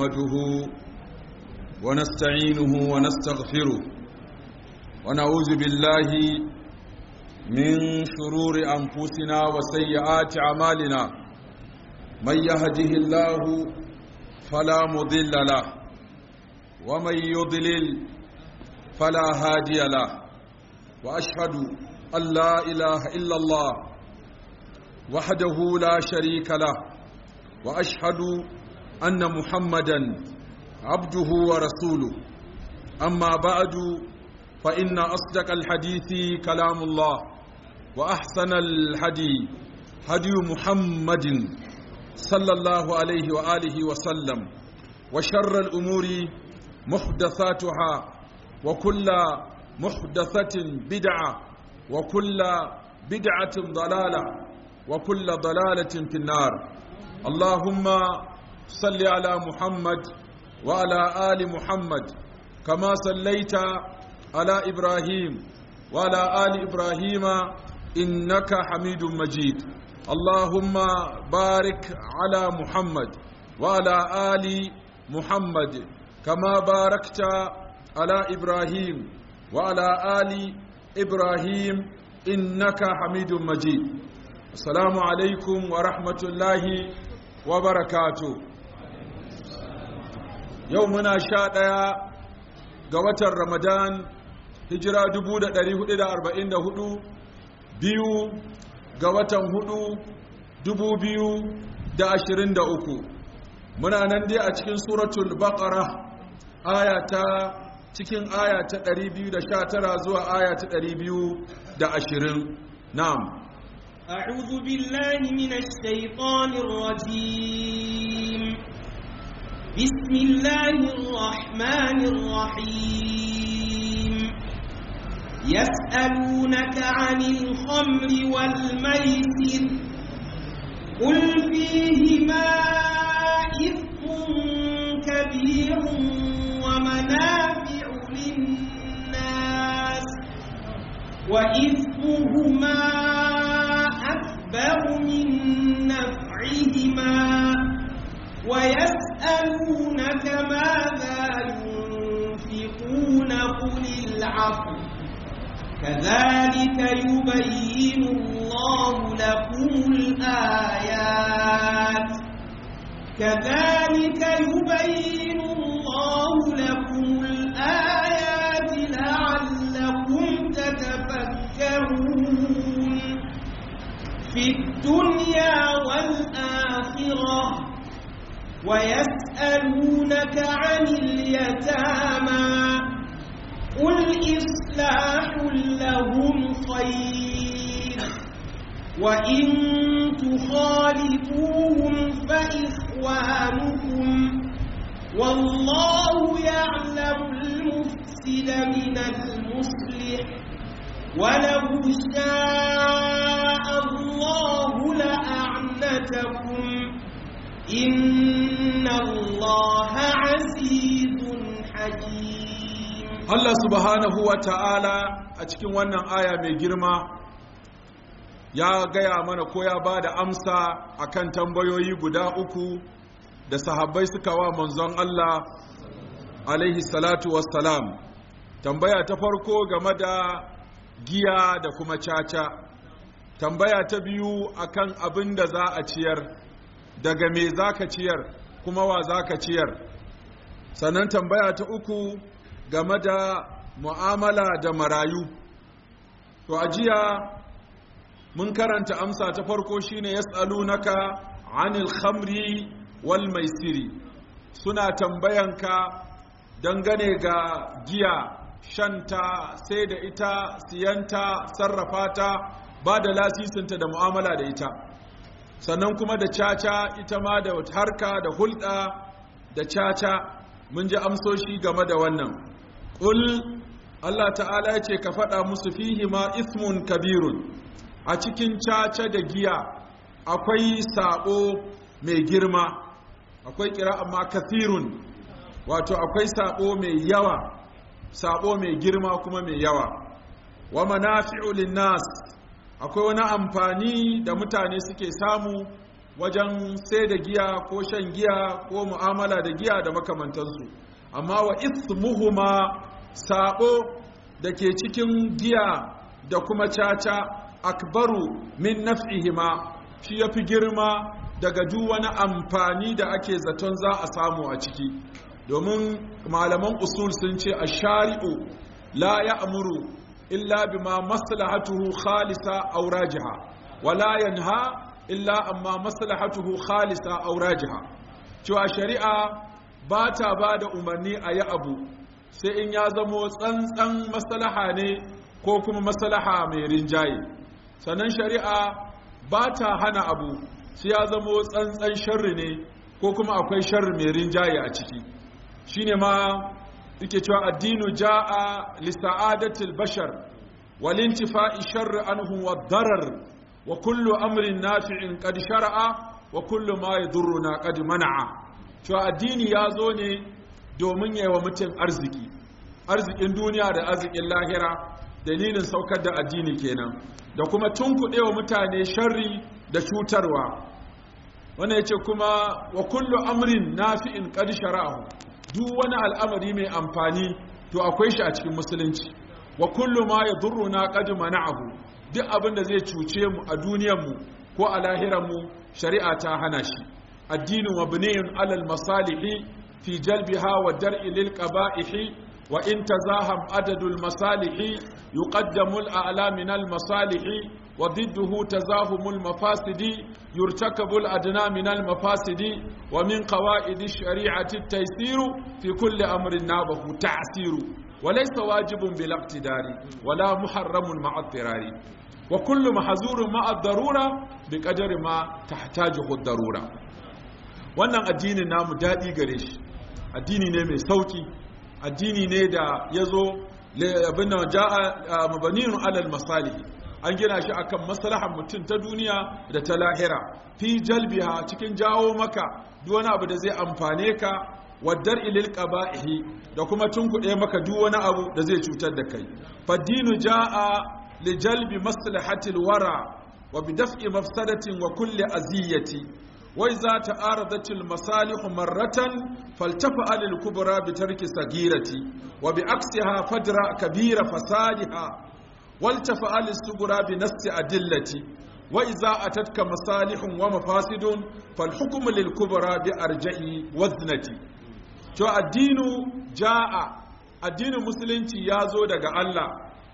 نحمده ونستعينه ونستغفره ونعوذ بالله من شرور أنفسنا وسيئات أعمالنا من يهده الله فلا مضل له ومن يضلل فلا هادي له وأشهد أن لا إله إلا الله وحده لا شريك له واشهد ان محمدا عبده ورسوله اما بعد فان اصدق الحديث كلام الله واحسن الهدي هدي محمد صلى الله عليه واله وسلم وشر الامور محدثاتها وكل محدثه بدعه وكل بدعه ضلاله وكل ضلاله في النار اللهم صل على محمد وعلى آل محمد كما صليت على إبراهيم وعلى آل إبراهيم إنك حميد مجيد اللهم بارك على محمد وعلى آل محمد كما باركت على إبراهيم وعلى آل إبراهيم إنك حميد مجيد السلام عليكم ورحمة الله wa barakatu yau muna sha ɗaya ga watan ramadan hijira 1444 biyu ga watan hudu 2023 muna nan dai a cikin suratul baqara aya ta cikin aya ta 219 zuwa aya ta 220 na'am أعوذ بالله من الشيطان الرجيم بسم الله الرحمن الرحيم يسألونك عن الخمر والميسر قل فيهما إثم كبير ومنافع للناس وإثمهما أكبر من نفعهما ويسألونك ماذا ينفقون قل العفو كذلك يبين الله لكم الآيات كذلك يبين الله لكم الآيات لعلكم تتفكرون في الدنيا والآخرة ويسألونك عن اليتامى قل إصلاح لهم خير وإن تخالطوهم فإخوانكم والله يعلم المفسد من المصلح ولو شاء الله لأعنتكم إن الله عزيز حكيم الله سبحانه وتعالى a cikin wannan aya mai girma ya gaya mana ko ya ba da amsa akan tambayoyi guda uku da sahabbai suka wa manzon Allah alaihi salatu wassalam tambaya ta farko game da giya da kuma caca tambaya ta biyu akan abin da za a ciyar daga me za ka ciyar kuma wa za ka ciyar sannan tambaya ta uku game da mu'amala da marayu to a jiya mun karanta amsa ta farko shine yas'alunaka anil khamri wal maisiri suna tambayanka dangane ga giya shanta sai da ita siyanta sarrafa ta ba da lasisinta da mu'amala da ita sannan kuma da caca ita ma da harka da hulɗa da caca mun ji amsoshi game da wannan ƙul Allah ta'ala ya ce ka faɗa musu fihi ma ismun kabirun a cikin caca da giya akwai saɓo mai girma akwai kira amma kathirun wato akwai saɓo mai yawa sabo mai girma kuma mai yawa wa manafi'u linnas akwai wani amfani da mutane suke samu wajen sai da giya ko shan giya ko mu'amala da giya da makamantansu amma wa ismuhuma sabo da ke cikin giya da kuma caca akbaru min naf'ihima shi ya fi girma daga duk wani amfani da ake zaton za a samu a ciki domin malaman usul sun ce a shari'u la ya amuru illa bima maslahatuhu khalisa aw rajiha wala yanha illa amma maslahatuhu khalisa aw rajiha cewa shari'a ba ta ba da umarni a yi abu sai in ya zamo tsantsan maslaha ne ko kuma maslaha mai rinjaye sannan shari'a ba ta hana abu sai ya zamo tsantsan sharri ne ko kuma akwai sharri mai rinjaye a ciki shine ma yake cewa addinu jaa li sa'adatil bashar wal intifa'i sharri anhu wad darar wa kullu amrin nafi'in qad shar'a wa kullu ma yadurruna qad mana'a cewa addini ya zo ne domin yawa mutum arziki arzikin duniya da arzikin lahira dalilin saukar da addini kenan da kuma tunkuɗewa mutane sharri da cutarwa wannan yace kuma wa kullu amrin nafi'in qad shara'ahu duk wani al'amari mai amfani to akwai shi a cikin musulunci wa kullu ma yadurruna qad mana'ahu duk abin da zai cuce mu a duniyar mu ko a lahirar mu shari'a ta hana shi addinu mabniyun alal masalihi fi jalbiha wa dar'i lil qaba'ihi wa in tazaham adadul masalihi yuqaddamu al a'la min al masalihi وضده تزاهم المفاسد يرتكب الأدنى من المفاسد ومن قواعد الشريعة التيسير في كل أمر نابه تعسير وليس واجب بلا اقتدار ولا محرم مع اضطرار وكل محظور مع الضرورة بقدر ما تحتاجه الضرورة wannan addinin namu daɗi gare shi addini ne mai sauki addini ne da ya zo abin da ja'a mabanin alal masalihi an gina shi akan maslahar mutum ta duniya da ta lahira fi jalbiha cikin jawo maka duk wani abu da zai amfane ka waddar ilil qaba'ihi da kuma tunkuɗe maka duk wani abu da zai cutar da kai faddinu jaa li jalbi maslahatil wara wa bi daf'i mafsadatin wa kulli aziyati wa idza ta'aradatil masalih marratan faltafa lil kubra bi tarki sagirati wa bi aksiha fadra kabira fasadiha والتفعل الصغرى بنفس أدلة وإذا أتتك مصالح ومفاسد فالحكم للكبرى بأرجع وزنة to addinu ja'a addinin musulunci ya zo daga Allah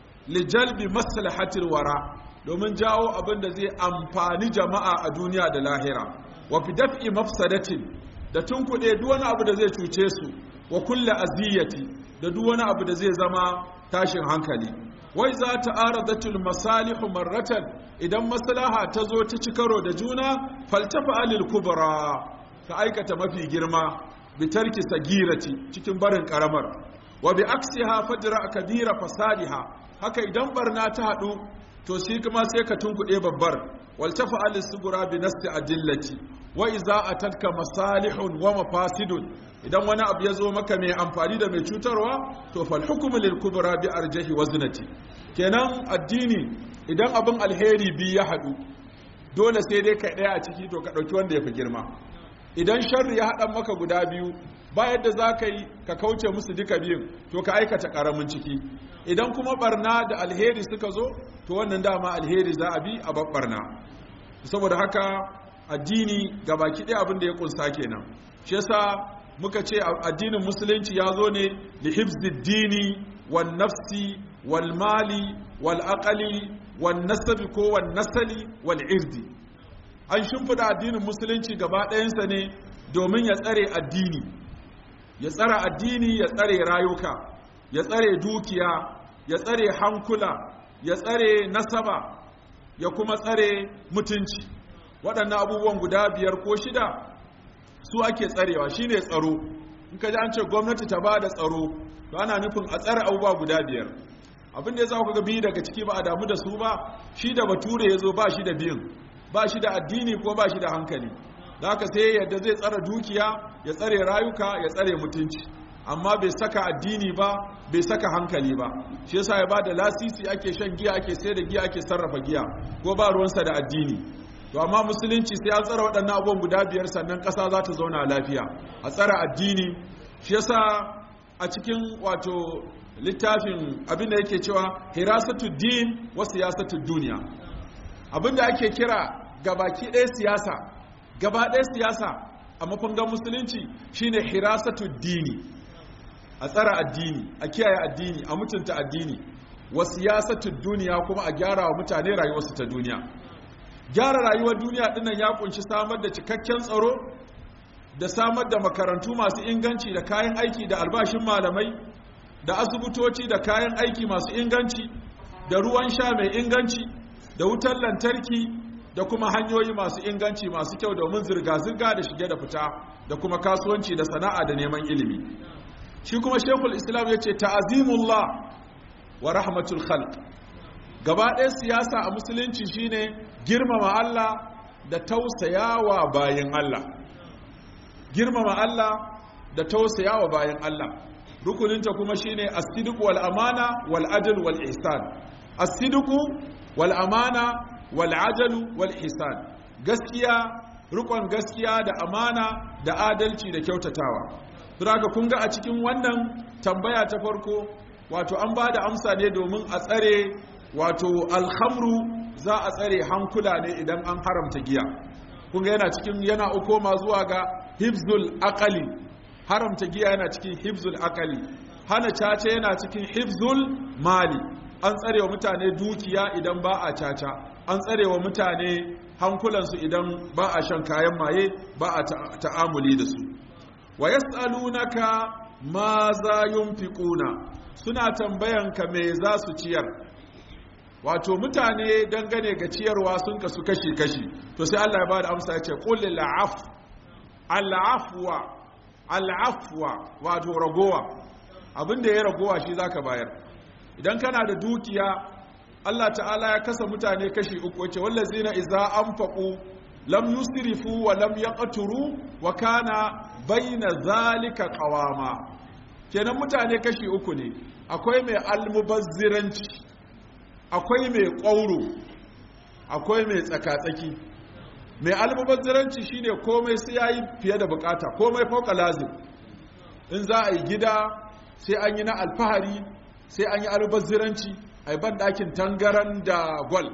lijalbi maslahatil wara domin jawo abin da zai amfani jama'a a duniya da lahira wa fi daf'i mafsadatin da tunkuɗe duk wani abu da zai cuce su wa kulle aziyati da duk wani abu da zai zama tashin hankali wai za ta aradatul masalihu marratan idan maslaha ta zo ta ci karo da juna faltafa alil kubra ta aikata mafi girma bi tarki sagirati cikin barin karamar wa bi aksiha fajra kabira fasadiha haka idan barna ta hadu to shi kuma sai ka tunkuɗe babbar waltafa alil sugura bi nasti adillati wa iza atatka masalihun wa mafasidun idan wani abu ya zo maka mai amfani da mai cutarwa to fal hukmu lil kubra bi arjahi waznati kenan addini idan abin alheri bi ya hadu dole sai dai kai daya a ciki to ka dauki wanda ya fi girma idan sharri ya haɗa maka guda biyu ba yadda za ka yi ka kauce musu duka biyun to ka aikata ƙaramin ciki idan kuma barna da alheri suka zo to wannan dama alheri za a bi a babbarna saboda haka addini ga baki ɗaya abin da ya kunsa kenan shi yasa muka ce addinin musulunci ya zo ne da hifziddini wan nafsi wal mali wal aqali wan nasabi ko wan nasali wal irdi an shimfida addinin musulunci gaba ɗayansa ne domin ya tsare addini ya tsare addini ya tsare rayuka ya tsare dukiya ya tsare hankula ya tsare nasaba ya kuma tsare mutunci waɗannan abubuwan guda biyar ko shida su ake tsarewa shine tsaro in ka ji an ce gwamnati ta ba da tsaro to ana nufin a tsare abubuwa guda biyar abin da ya za ku ga biyu daga ciki ba a damu da su ba shi da bature ya zo ba shi da biyun ba shi da addini ko ba shi da hankali da haka sai yadda zai tsara dukiya ya tsare rayuka ya tsare mutunci amma bai saka addini ba bai saka hankali ba shi yasa ya ba da lasisi ake shan giya ake sai da giya ake sarrafa giya ko ba ruwansa da addini to amma musulunci sai an tsara waɗannan abubuwan guda biyar sannan ƙasa za ta zauna lafiya a tsara addini shi yasa a cikin wato littafin abin da yake cewa hirasatu din wa siyasatu duniya abin da ake kira gabaki ɗaya siyasa gaba ɗaya siyasa a mafangan musulunci shine hirasatu dini a tsara addini a kiyaye addini a mutunta addini wa siyasatu duniya kuma a gyara wa mutane rayuwarsu ta duniya gyara rayuwar duniya dinnan ya kunshi samar da cikakken tsaro da samar da makarantu masu inganci da kayan aiki da albashin malamai da asibitoci da kayan aiki masu inganci da ruwan sha mai inganci da wutar lantarki da kuma hanyoyi masu inganci masu kyau domin zirga-zirga da shige da fita da kuma kasuwanci da sana'a da neman ilimi shi kuma shekul islam ya ce ta'azimullah wa rahmatul khalq gaba ɗaya siyasa a musulunci shine girmama Allah da tausayawa bayan Allah girmama Allah da tausayawa bayan Allah rukuninta kuma shine as-sidq wal amana wal adl wal ihsan as-sidq wal amana wal adl wal ihsan gaskiya rukun gaskiya da amana da adalci da kyautatawa saboda kun ga a cikin wannan tambaya ta farko wato an ba da amsa ne domin a tsare wato alhamru za a tsare hankula ne idan an haramta giya kun ga yana cikin yana ukoma zuwa ga hibzul aqali haramta giya yana cikin hibzul aqali hana caca yana cikin hibzul mali an tsare wa mutane dukiya idan ba a caca an tsare wa mutane hankulansu idan ba a shan kayan maye ba a ta'amuli da su wa yas'alunaka ma za yunfiquna suna tambayanka me za su ciyar wato mutane dangane ga ciyarwa sun kasu kashi-kashi to sai Allah ya bada amsa ya ce qul la'af al'afwa al'afwa wato ragowa abinda ya ragowa shi zaka bayar idan kana da dukiya Allah ta'ala ya kasa mutane kashi uku wace wallazina idza anfaqu lam yusrifu wa lam yaqturu wa kana baina zalika qawama kenan mutane kashi uku ne akwai mai almubazziranci akwai mai ƙwauro akwai mai tsakatsaki mai almubazziranci shine komai sai yayi fiye da bukata komai fauka lazim in za a yi gida sai an yi na alfahari sai an yi almubazziranci a yi banɗakin tangaran da gwal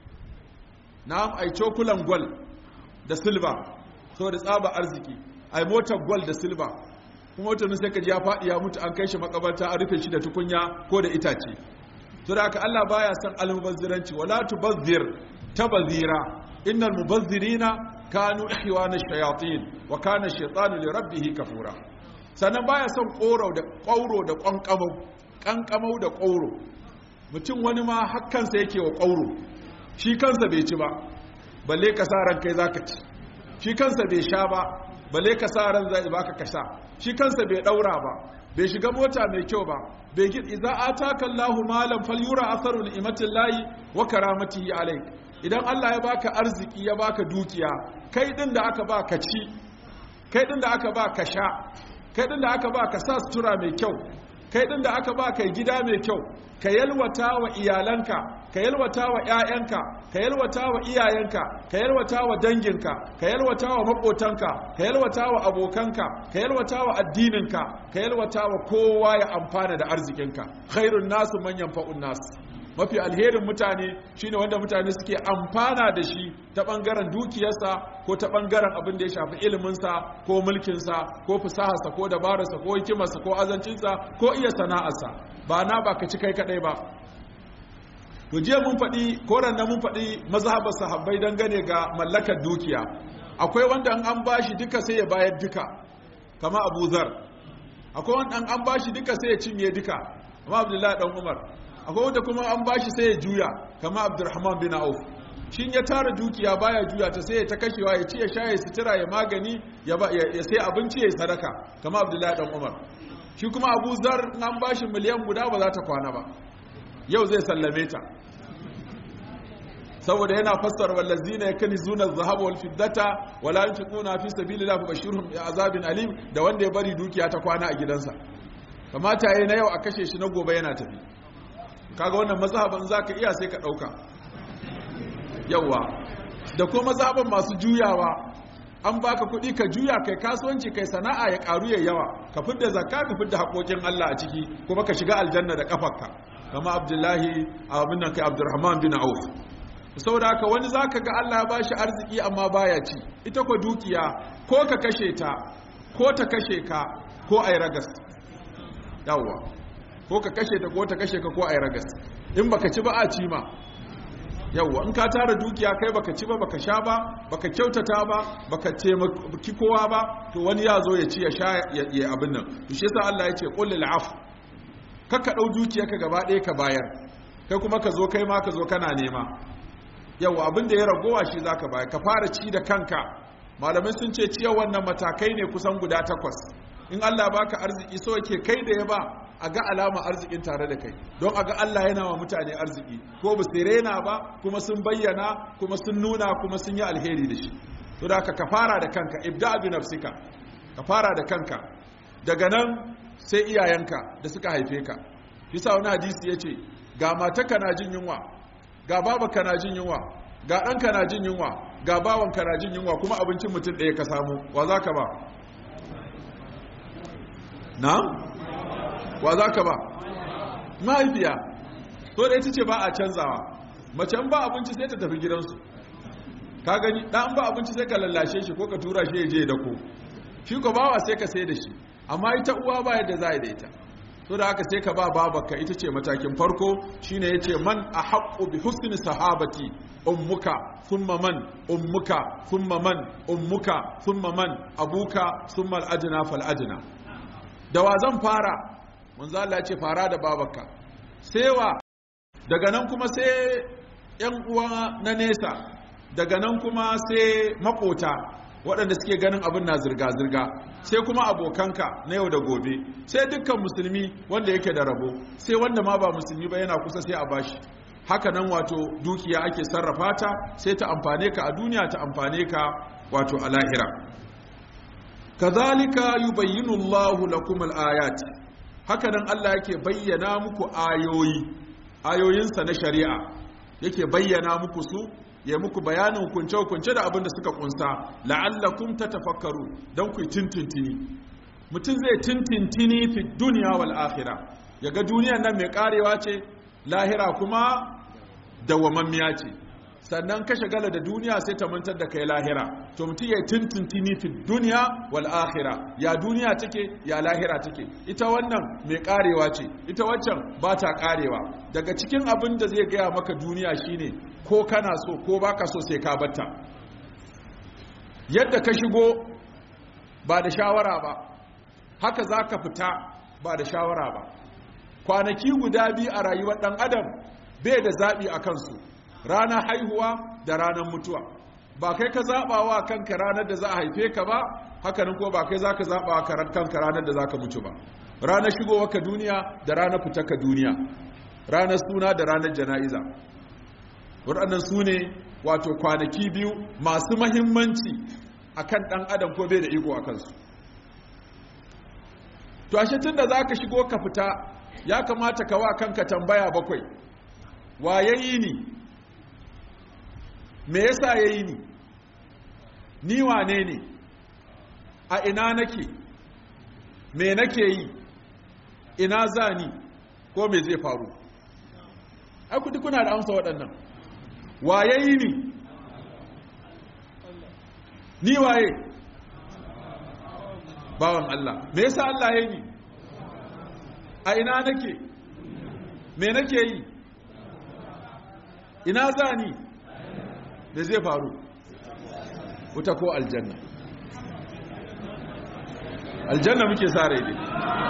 na a yi cokulan gwal da silba saboda tsaba arziki a yi motar gwal da silba kuma wata sai ka ji ya faɗi ya mutu an kai shi makabarta an rufe shi da tukunya ko da itace to da haka Allah baya son almubazziranci wala tubazzir tabazira innal mubazzirina kanu ihwana shayatin wa kana shaytanu li rabbih kafura sannan baya son ƙoro da ƙauro da ƙanƙamau ƙanƙamau da ƙauro mutum wani ma hakkansa yake wa ƙauro shi kansa bai ci ba balle ka sa ran kai zaka ci shi kansa bai sha ba balle ka sa ran zai baka ka sha shi kansa bai daura ba bai shiga mota mai kyau ba bai gid idza ataka Allahu malan falyura atharu ni'matillahi wa karamatihi alayk idan Allah ya baka arziki ya baka dukiya kai din da aka ba ka ci kai din da aka ba ka sha kai din da aka ba ka sa sutura mai kyau kai din da aka ba kai gida mai kyau ka yalwata wa iyalanka ka yalwata wa ƴaƴanka ka yalwata wa iyayenka ka yalwata wa danginka ka yalwata wa maƙotanka ka yalwata wa abokanka ka yalwata wa addininka ka yalwata wa kowa ya amfana da arzikinka khairun nasu man yanfa'un nas mafi alherin mutane shine wanda mutane suke amfana da shi ta bangaren dukiyarsa ko ta bangaren abin da ya shafi iliminsa ko mulkinsa ko fasaharsa ko dabararsa ko hikimarsa ko azancinsa ko iya sana'arsa ba na ba ka ci kai kadai ba to jiya mun faɗi koran na mun faɗi mazhabar sahabbai dangane ga mallakar dukiya akwai wanda an bashi duka sai ya bayar duka kama Abu Zar akwai wanda an bashi duka sai ya cinye duka kama Abdullahi dan Umar akwai wanda kuma an bashi sai ya juya kama Abdurrahman bin Auf shin ya tara dukiya baya juya ta sai ya ta kashewa ya ci ya sha ya sutura ya magani ya sai abinci ya sadaka kama Abdullahi dan Umar shi kuma Abu Zar an bashi miliyan guda ba za ta kwana ba yau zai sallame ta saboda yana fassara wallazina yakunizuna adh-dhahaba wal fiddata wala yunfiquna fi sabilillahi fabashshirhum bi azabin alim da wanda ya bari dukiya ta kwana a gidansa kamata yayi na yau a kashe shi na gobe yana tafi kaga wannan mazhaban zaka iya sai ka dauka yawa da kuma zaɓin masu juyawa an baka kuɗi ka juya kai kasuwanci kai sana'a ya ƙaru ya yawa ka fidda zakka ka fidda haƙoƙin Allah a ciki kuma ka shiga aljanna da ƙafarka kama abdullahi abin nan kai abdurrahman bin auf saboda haka wani zaka ga Allah ya bashi arziki amma baya ci ita ko dukiya ko ka kashe ta ko ta kashe ka ko ai ragas yawwa ko ka kashe ta ko ta kashe ka ko ai ragas in baka ci ba a ci ma yawwa in ka tara dukiya kai baka ci ba baka sha ba baka kyautata ba baka taimaki kowa ba to wani ya zo ya ci ya sha ya abin nan to shi yasa Allah ya ce qul lil af kaka dau dukiyarka gaba ɗaya ka bayar kai kuma ka zo kai ma ka zo kana nema yawwa abin da ya ragowa shi zaka bayar ka fara ci da kanka malamai sun ce ciyar wannan matakai ne kusan guda takwas in Allah baka arziki so yake kai da ya ba a ga alama arzikin tare da kai don a ga Allah yana wa mutane arziki ko ba su rena ba kuma sun bayyana kuma sun nuna kuma sun yi alheri da shi to da ka fara da kanka ibda bi nafsika ka fara da kanka daga nan sai iyayenka da suka haife ka bisa wani hadisi yace ga matarka na jin yunwa ga babanka na jin yunwa ga ɗanka na jin yunwa ga bawanka na jin yunwa kuma abincin mutum ɗaya ka samu wa za ka ba na? wa za ka ba mahaifiya to da ita ce ba a canzawa mace ba abinci sai ta tafi gidansu ka gani ɗan ba abinci sai ka lallashe shi ko ka tura shi ya je da ko shi ko bawa sai ka sai da shi amma ita uwa ba yadda za a yi da ita to da haka sai ka ba babarka ita ce matakin farko shine ya ce man a haƙo bi husni sahabati ummuka thumma man ummuka thumma man ummuka thumma man abuka thumma al-adna fal adna da wa zan fara manzo Allah ya ce fara da babarka sai wa daga nan kuma sai yan uwa na nesa daga nan kuma sai makota waɗanda suke ganin abin na zirga-zirga sai kuma abokanka na yau da gobe sai dukkan musulmi wanda yake da rabo sai wanda ma ba musulmi ba yana kusa sai a bashi haka nan wato dukiya ake sarrafa ta sai ta amfane ka a duniya ta amfane ka wato a lahira kazalika yubayyinu Allahu lakum al-ayat haka nan Allah yake bayyana muku ayoyi ayoyinsa na shari'a yake bayyana muku su ya muku bayanin kunce-kunce da abin da suka kunsa la'allakum tatafakkaru don ku tintintini mutum zai tintintini fi duniya wal akhirah yaga duniyar nan mai karewa ce lahira kuma dawamammiya ce sannan ka shagala da duniya sai ta mantar da kai lahira to mutum ya tintintini fi duniya wal akhirah ya duniya take ya lahira take ita wannan mai karewa ce ita waccan ba ta karewa daga cikin abin da zai gaya maka duniya shine ko kana so ko baka so sai ka batta yadda ka shigo ba da shawara ba haka za ka fita ba da shawara ba kwanaki guda biyu a rayuwar ɗan adam bai da zaɓi a kansu ranar haihuwa da ranar mutuwa ba kai ka zaɓa wa kanka ranar da za a haife ka ba hakanan ko ba kai za ka zaɓa wa kanka ranar da za ka mutu ba ranar shigowa ka duniya da ranar fita ka duniya ranar suna da ranar jana'iza waɗannan su ne wato kwanaki biyu masu mahimmanci a kan ɗan adam ko bai da iko a kansu to ashe tun da za ka shigo ka fita ya kamata ka wa kanka tambaya bakwai wa ya yi ni me yasa ya yi ni ni wane ne a ina nake me nake yi ina za ni ko me zai faru ai kudi kuna da amsa waɗannan waye yi ni ni waye bawan Allah me yasa Allah ya yi ni a ina nake me nake yi ina za ni da zai faru wuta ko aljanna aljanna muke sa rai dai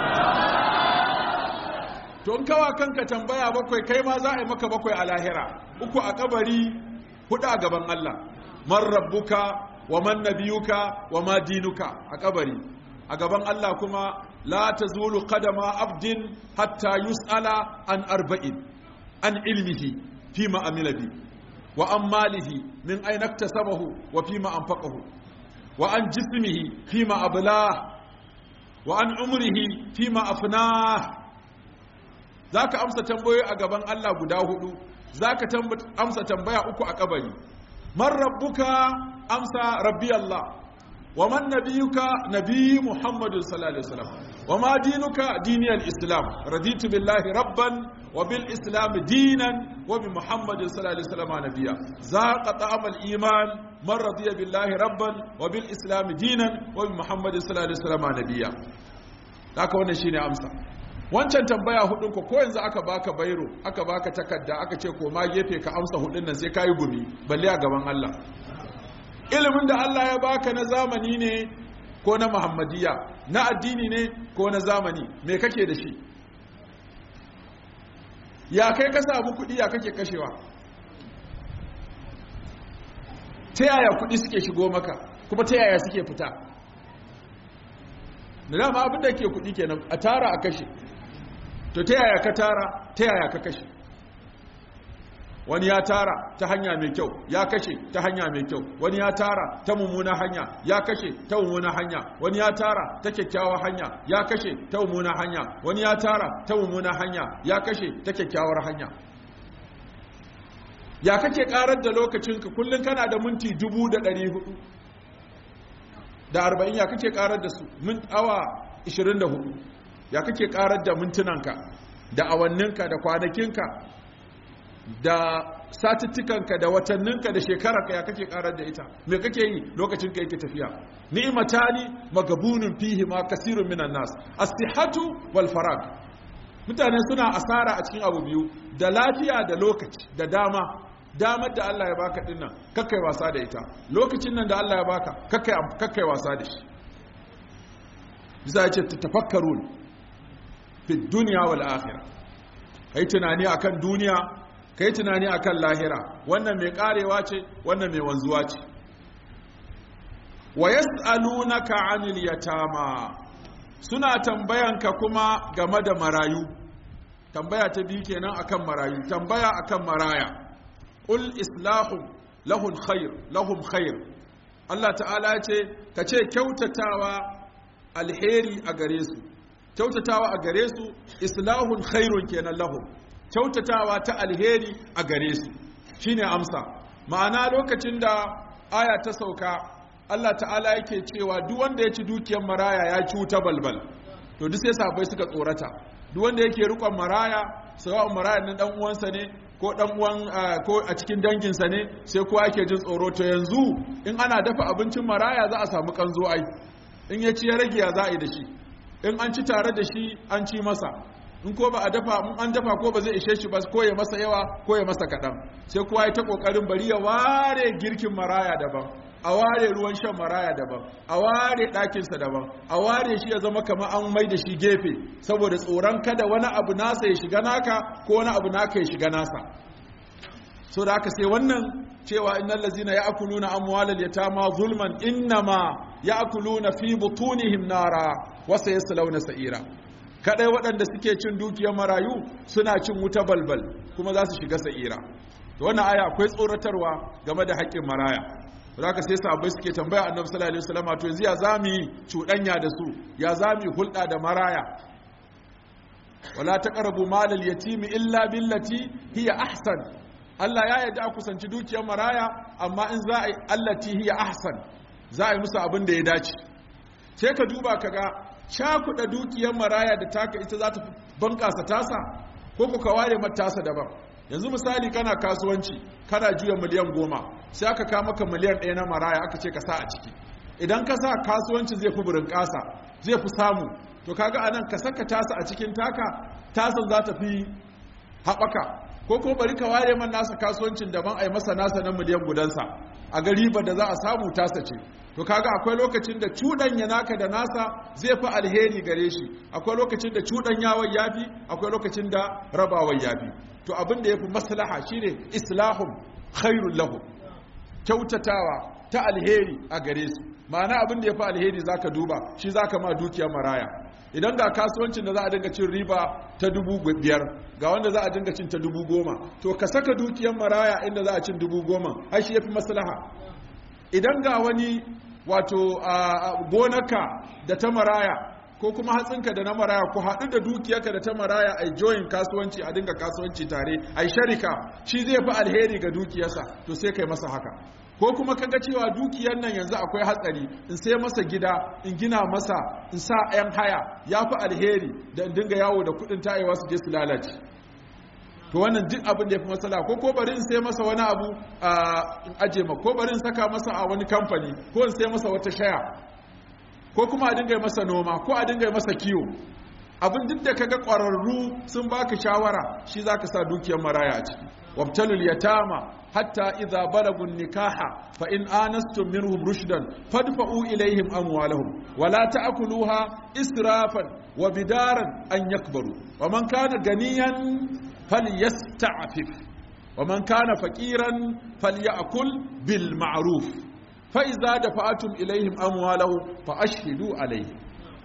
to in kawa kanka tambaya bakwai kai ma za a yi maka bakwai a lahira uku a kabari hudu a gaban Allah man rabbuka wa man nabiyuka wa ma dinuka a kabari a gaban Allah kuma la tazulu qadama abdin hatta yus'ala an arba'in an ilmihi fima amila bi wa an malihi min aina iktasabahu wa fima anfaqahu wa an jismihi fima ablah wa an umrihi fima afnah za ka amsa tambayoyi a gaban Allah guda hudu za ka amsa tambaya uku a kabari man rabbuka amsa rabbi Allah wa man nabiyuka nabi Muhammadu sallallahu alaihi wasallam wa ma dinuka diniyal islam raditu billahi rabban wa bil islam dinan wa bi Muhammadin sallallahu alaihi wasallam nabiyya zaqa ta'amal iman man radiya billahi rabban wa bil islam dinan wa bi Muhammadin sallallahu alaihi wasallam nabiyya haka wannan shine amsa wancan tambaya hudun ko ko yanzu aka baka bairo aka baka takarda aka ce ko ma gefe ka amsa hudun nan sai kai gumi balle a gaban Allah ilimin da Allah ya baka na zamani ne ko na muhammadiya na addini ne ko na zamani me kake da shi ya kai ka samu kudi ya kake kashewa ta yaya kudi suke shigo maka kuma ta yaya suke fita da dama abinda ke kudi kenan a tara a kashe to ta yaya ka tara ta yaya ka kashe wani ya tara ta hanya mai kyau ya kashe ta hanya mai kyau wani ya tara ta mummuna hanya ya kashe ta mummuna hanya wani ya tara ta kyakkyawar hanya ya kashe ta mummuna hanya wani ya tara ta mummuna hanya ya kashe ta kyakkyawar hanya ya kake karar da lokacinka kullum kana da minti dubu da ɗari hudu da arba'in ya kake karar da su min awa ishirin da hudu ya kake karar da mintunanka da awanninka da kwanakinka da satuttukanka da watanninka da shekararka ya kake karar da ita me kake yi lokacin ka yake tafiya ni'matani magabunun fihi ma kasirun minan nas as-sihhatu wal farag mutane suna asara a cikin abu biyu da lafiya da lokaci da dama damar da Allah ya baka dinnan kakkai wasa da ita lokacin nan da Allah ya baka kakkai kakkai wasa da shi bisa ya ce tafakkarun fi dunya wal akhirah kai tunani akan duniya kai tunani akan lahira wannan mai karewa ce wannan mai wanzuwa ce wa yas'alunaka 'anil yatama suna tambayanka kuma game da marayu tambaya ta biyu kenan akan marayu tambaya akan maraya qul islahu lahum khair lahum khair Allah ta'ala ya ce ka ce kyautatawa alheri a gare su kyautatawa a gare su islahun khairun kenan lahum kyautatawa ta alheri a gare su shine amsa ma'ana lokacin da aya ta sauka Allah ta'ala yake cewa duk wanda ya ci dukiyar maraya ya ci wuta balbal to duk sai sabai suka tsorata duk wanda yake rikon maraya sawa'un maraya nan dan uwansa ne ko dan uwan ko a cikin danginsa ne sai kowa yake jin tsoro to yanzu in ana dafa abincin maraya za a samu kanzo ai in ya ci ya rage ya za a yi da shi in an ci tare da shi an ci masa in ko ba a dafa in an dafa ko ba zai ishe shi ba ko ya masa yawa ko ya masa kaɗan sai kowa ya ta ƙoƙarin bari ya ware girkin maraya daban a ware ruwan shan maraya daban a ware ɗakinsa daban a ware shi ya zama kamar an mai da shi gefe saboda tsoron kada wani abu nasa ya shiga naka ko wani abu naka ya shiga nasa so da aka sai wannan cewa innal ladzina ya'kuluna amwalal yatama zulman innama ya'kuluna fi butunihim nara wa sayaslawna sa'ira kadai waɗanda suke cin dukiyar marayu suna cin wuta balbal kuma za su shiga sa'ira to wannan aya akwai tsoratarwa game da haƙƙin maraya zaka sai sahabbai suke tambaya annabi sallallahu alaihi wasallam to yanzu ya zamu cuɗanya da su ya zamu hulɗa da maraya wala taqrabu malal yatimi illa billati hiya ahsan Allah ya yarda a kusanci dukiyar maraya amma in za a yi allati hiya ahsan za a yi musu abin da ya dace sai ka duba ka ga cakuɗa dukiyar maraya da taka ita za ta bunƙasa tasa ko ku ka ware mata tasa daban yanzu misali kana kasuwanci kana juya miliyan goma sai aka kama maka miliyan ɗaya na maraya aka ce ka sa a ciki idan ka sa kasuwanci zai fi burin ƙasa zai fi samu to kaga anan ka saka tasa a cikin taka tasan za ta fi haɓaka ko ko bari ka ware man nasa kasuwancin daban a yi masa nasa na miliyan gudansa a ga ribar da za a samu tasa ce to kaga akwai lokacin da cuɗanya naka da nasa zai fi alheri gare shi akwai lokacin da cuɗanyawar yafi akwai lokacin da rabawar yafi to abin da yafi maslaha shine islahum khairul lahum kyautatawa ta alheri a gare su ma'ana abin da yafi alheri zaka duba shi zaka ma dukiyar maraya idan ga kasuwancin da za a dinga cin riba ta dubu biyar ga wanda za a dinga cin ta dubu goma to ka saka dukiyar maraya inda za a cin dubu goma ai shi yafi maslaha idan ga wani wato gonaka da ta maraya ko kuma hatsinka da na maraya ku haɗu da dukiyarka da ta maraya a joyin kasuwanci a dinga kasuwanci tare a sharika shi zai fi alheri ga dukiyarsa to sai kai masa haka ko kuma kaga cewa dukiyar nan yanzu akwai hatsari in sai masa gida in gina masa in sa 'yan haya ya fi alheri da in dinga yawo da kudin tayewa su je su lalace to wannan duk abin da ya fi matsala ko ko bari in sai masa wani abu in aje ma ko bari in saka masa a wani kamfani ko in sai masa wata shaya ko kuma a dinga masa noma ko a dinga masa kiwo abin duk da kaga ƙwararru sun baka shawara shi zaka sa dukiyar maraya a ciki wabtalul yatama hatta idza balagun nikaha fa in anastum minhum rushdan fadfa'u ilayhim amwalahum wala ta'kuluha israfan wa bidaran an yakbaru wa man kana ganiyan falyasta'fif wa man kana faqiran falyakul bil ma'ruf fa idza dafa'tum ilayhim amwalahum fa ashhidu alayhim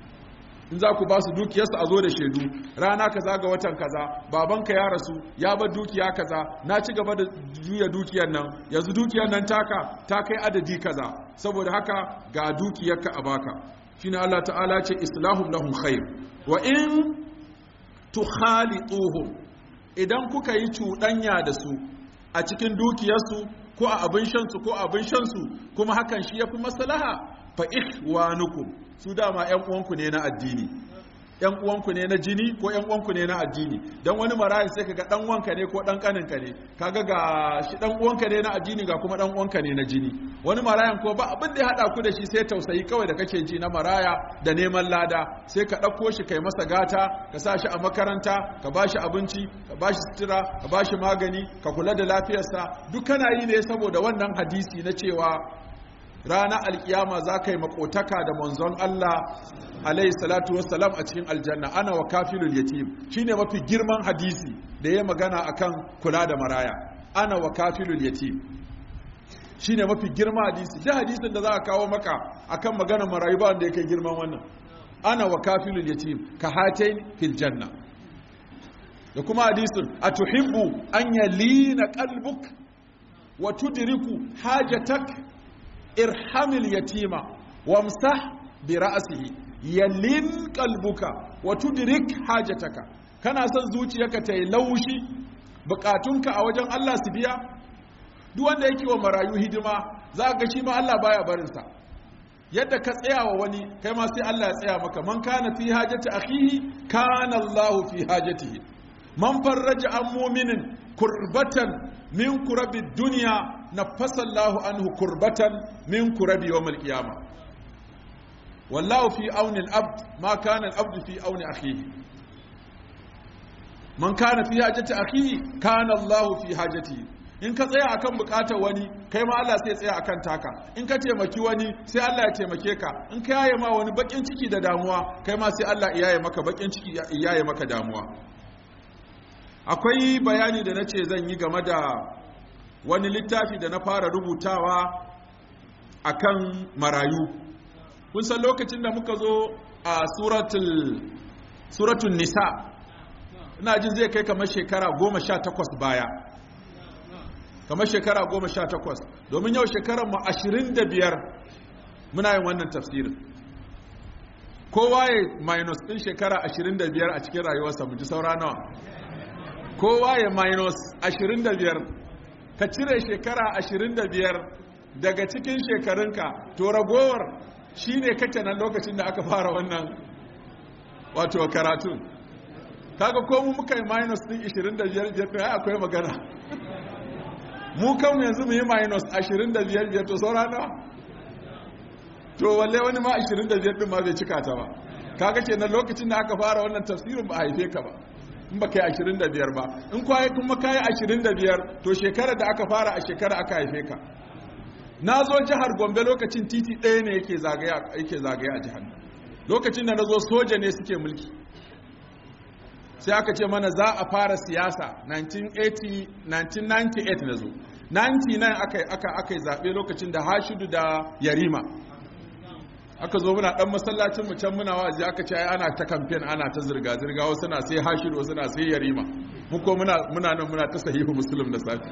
in za ku ba su dukiyarsu a zo da shaidu rana kaza ga watan kaza babanka ya rasu ya bar dukiya kaza na ci gaba da juya dukiyar nan yanzu dukiyar nan taka ta kai adadi kaza saboda haka ga dukiyarka a baka shine Allah ta'ala ce islahum lahum khair wa in tukhalituhum idan kuka yi cuɗanya da su a cikin dukiyarsu ko a abin shansu ko abin shansu kuma hakan shi yafi maslaha fa ihwanukum su dama ƴan uwanku ne na addini ƴan uwanku ne na jini ko ƴan uwanku ne na addini dan wani marayi sai kaga dan uwanka ne ko dan kaninka ne kaga ga shi dan uwanka ne na addini ga kuma dan uwanka ne na jini wani marayan ko ba abin da ya hada ku da shi sai tausayi kawai da kake ji na maraya da neman lada sai ka dauko shi kai masa gata ka sa shi a makaranta ka bashi abinci ka bashi sutura ka bashi magani ka kula da lafiyarsa duk kana yi ne saboda wannan hadisi na cewa ranar alkiyama za ka yi makotaka da manzon Allah alaihi salatu wassalam a cikin aljanna ana wa kafilul yatim shine mafi girman hadisi da ya magana akan kula da maraya ana wa kafilul yatim shine mafi girman hadisi duk hadisin da za a kawo maka akan magana marayu ba wanda ya kai girman wannan ana wa kafilul yatim ka hatain fil janna da kuma hadisin atuhibbu an yalina qalbuk wa tudriku hajatak irhamil yatima wamsah bi ra'sihi yalin qalbuka wa tudrik hajataka kana son zuciyarka ta yi laushi bukatunka a wajen Allah su biya duk wanda yake wa marayu hidima za ga shi ma Allah baya barin sa yadda ka tsaya wa wani kai ma sai Allah ya tsaya maka man kana fi hajati akhihi kana Allah fi hajatihi man farraja an mu'minin kurbatan min kurabi dunya nafasa Allah anhu kurbatan min kurabi yawmal qiyamah wallahu fi auni al-abd ma kana al-abd fi auni akhihi man kana fi hajati akhihi kana Allah fi hajatihi in ka tsaya akan bukatar wani kai ma Allah sai tsaya akan taka in ka taimaki wani sai Allah ya taimake ka in ka yaye ma wani bakin ciki da damuwa kai ma sai Allah ya yaye maka bakin ciki ya yaye maka damuwa akwai bayani da nace zan yi game da wani littafi da na fara rubutawa akan marayu kun san lokacin da muka zo a suratul suratul nisa ina jin zai kai kamar shekara goma sha takwas baya kamar shekara goma sha takwas domin yau shekarar mu ashirin da biyar muna yin wannan tafsirin kowa ya minus ɗin shekara ashirin da biyar a cikin rayuwarsa mu ji saura nawa kowa ya minus ashirin da biyar ka cire shekara ashirin da biyar daga cikin shekarunka to ragowar shi ne kake nan lokacin da aka fara wannan wato karatun kaga ko mu muka yi minus ɗin 25 ya akwai magana mu kan yanzu mu yi minus 25 to saura nawa to walle wani ma 25 ɗin ma bai cika ta ba kaga ke nan lokacin da aka fara wannan tafsirin ba a haife ka ba in ba ka yi 25 ba in kwaye kuma ka yi 25 to shekarar da aka fara a shekara aka haife ka na zo jihar gombe lokacin titi ɗaya ne yake zagaya a jihar lokacin da na zo soja ne suke mulki sai aka ce mana za a fara siyasa 1980 1998 na zo 99 aka yi zaɓe lokacin da hashidu da yarima aka zo muna ɗan masallacin mu can muna waje aka ce ana ta kamfen ana ta zirga-zirga wasu na sai hashidu wasu na sai yarima muko muna nan muna ta sahihu musulun da safi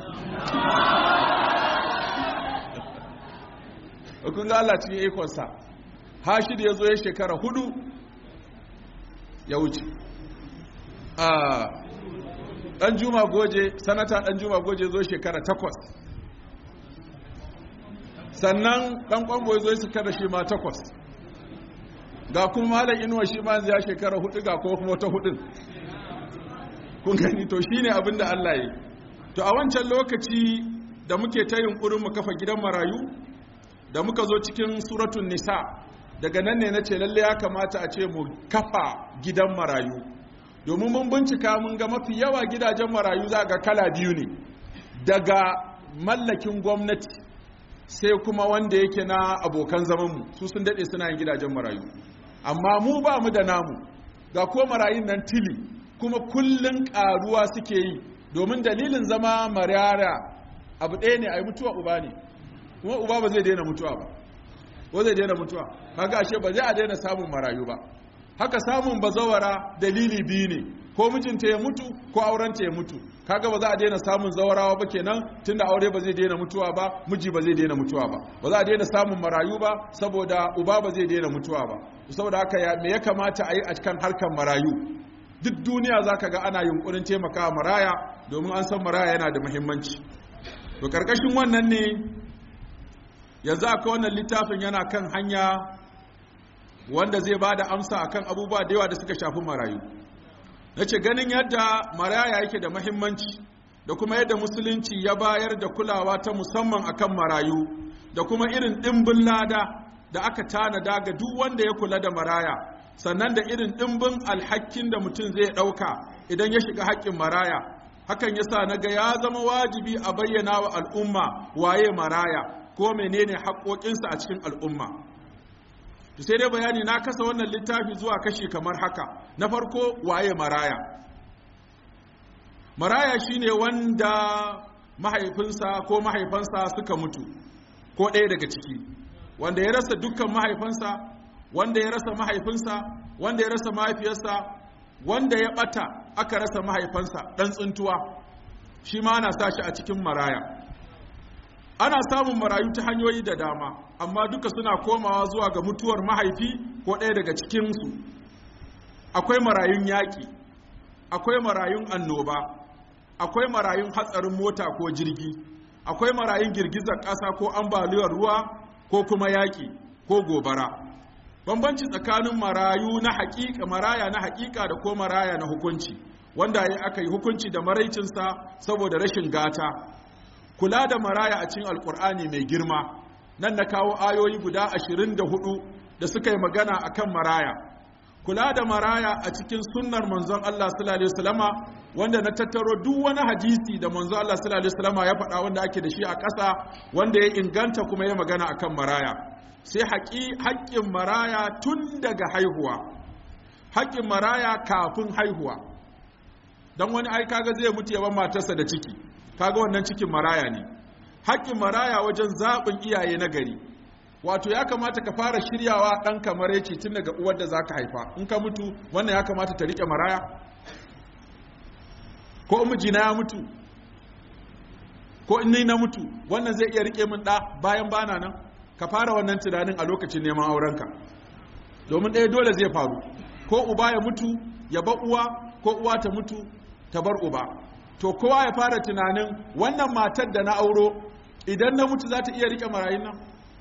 kun ga Allah cikin ikonsa hashid ya zo ya shekara hudu ya wuce dan juma goje sanata dan juma goje zo shekara takwas sannan ɗan ƙwambo ya zo su kada shi ma takwas ga kuma malam inuwa shi ma ya shekara hudu ga kuma kuma wata hudun kun gani to shi ne abin da Allah yi to a wancan lokaci da muke ta yunkurin mu kafa gidan marayu da muka zo cikin suratun nisa daga nan ne na ce lalle ya kamata a ce mu kafa gidan marayu domin mun bincika mun ga mafi yawa gidajen marayu za ga kala biyu ne daga mallakin gwamnati sai kuma wanda yake na abokan zamanmu su sun daɗe suna yin gidajen marayu amma mu ba mu da namu ga ko marayun nan tili kuma kullun ƙaruwa suke yi domin dalilin zama marara abu ɗaya ne a yi mutuwa uba ne kuma uba ba zai daina mutuwa ba ko zai daina mutuwa kaga ashe ba zai a daina samun marayu ba haka samun bazawara dalili biyu ne ko mijinta ya mutu ko aurenta ya mutu kaga ba za a daina samun zawarawa ba kenan tunda aure ba zai daina mutuwa ba miji ba zai daina mutuwa ba ba za a daina samun marayu ba saboda uba ba zai daina mutuwa ba saboda haka ya me ya kamata a yi a cikin harkar marayu duk duniya za ka ga ana yunkurin taimakawa maraya domin an san maraya yana da muhimmanci to karkashin wannan ne yanzu aka wannan littafin yana kan hanya wanda zai ba da amsa akan abubuwa da yawa da suka shafi marayu na ce ganin yadda maraya yake da mahimmanci da kuma yadda musulunci ya bayar da kulawa ta musamman akan marayu da kuma irin ɗimbin lada da aka tanada ga duk wanda ya kula da maraya sannan da irin ɗimbin alhakin da mutum zai ɗauka idan ya shiga haƙƙin maraya hakan ya sa na ga ya zama wajibi a bayyana wa al'umma waye maraya ko menene haƙoƙinsa a cikin al'umma to sai dai bayani na kasa wannan littafi zuwa kashi kamar haka na farko waye maraya maraya shine wanda mahaifinsa ko mahaifansa suka mutu ko ɗaya daga ciki wanda ya rasa dukkan mahaifansa wanda ya rasa mahaifinsa wanda ya rasa mahaifiyarsa wanda ya ɓata aka rasa mahaifansa ɗan tsuntuwa shi ma ana sa shi a cikin maraya ana samun marayu ta hanyoyi da dama amma duka suna komawa zuwa ga mutuwar mahaifi ko ɗaya daga cikinsu akwai marayun yaƙi akwai marayun annoba akwai marayun hatsarin mota ko jirgi akwai marayun girgizar ƙasa ko ambaliyar ruwa ko kuma yaƙi ko gobara bambanci tsakanin marayu na haƙiƙa maraya na haƙiƙa da ko maraya na hukunci wanda ya aka yi hukunci da maraicinsa saboda rashin gata kula da maraya a cikin alkur'ani mai girma nan na kawo ayoyi guda ashirin da hudu da suka yi magana a kan maraya kula da maraya a cikin sunnar manzon Allah sallallahu alaihi wasallama wanda na tattaro duk wani hadisi da manzon Allah sallallahu alaihi wasallama ya faɗa wanda ake da shi a ƙasa wanda ya inganta kuma ya magana akan maraya sai haƙƙin maraya tun daga haihuwa haƙƙin maraya kafin haihuwa don wani ai kaga zai mutu yaban matarsa da ciki kaga wannan cikin maraya ne haƙƙin maraya wajen zaɓin iyaye na gari wato ya kamata ka fara shiryawa ɗan kamar yake tun daga uwar da za ka haifa in ka mutu wannan ya kamata ta riƙe maraya ko mijina ya mutu ko in ni na mutu wannan zai iya riƙe min ɗa bayan bana nan ka fara wannan tunanin a lokacin neman aurenka domin ɗaya dole zai faru ko uba ya mutu ya ba uwa ko uwa ta mutu ta bar uba to kowa ya fara tunanin wannan matar da na auro idan na mutu za ta iya rike marayun nan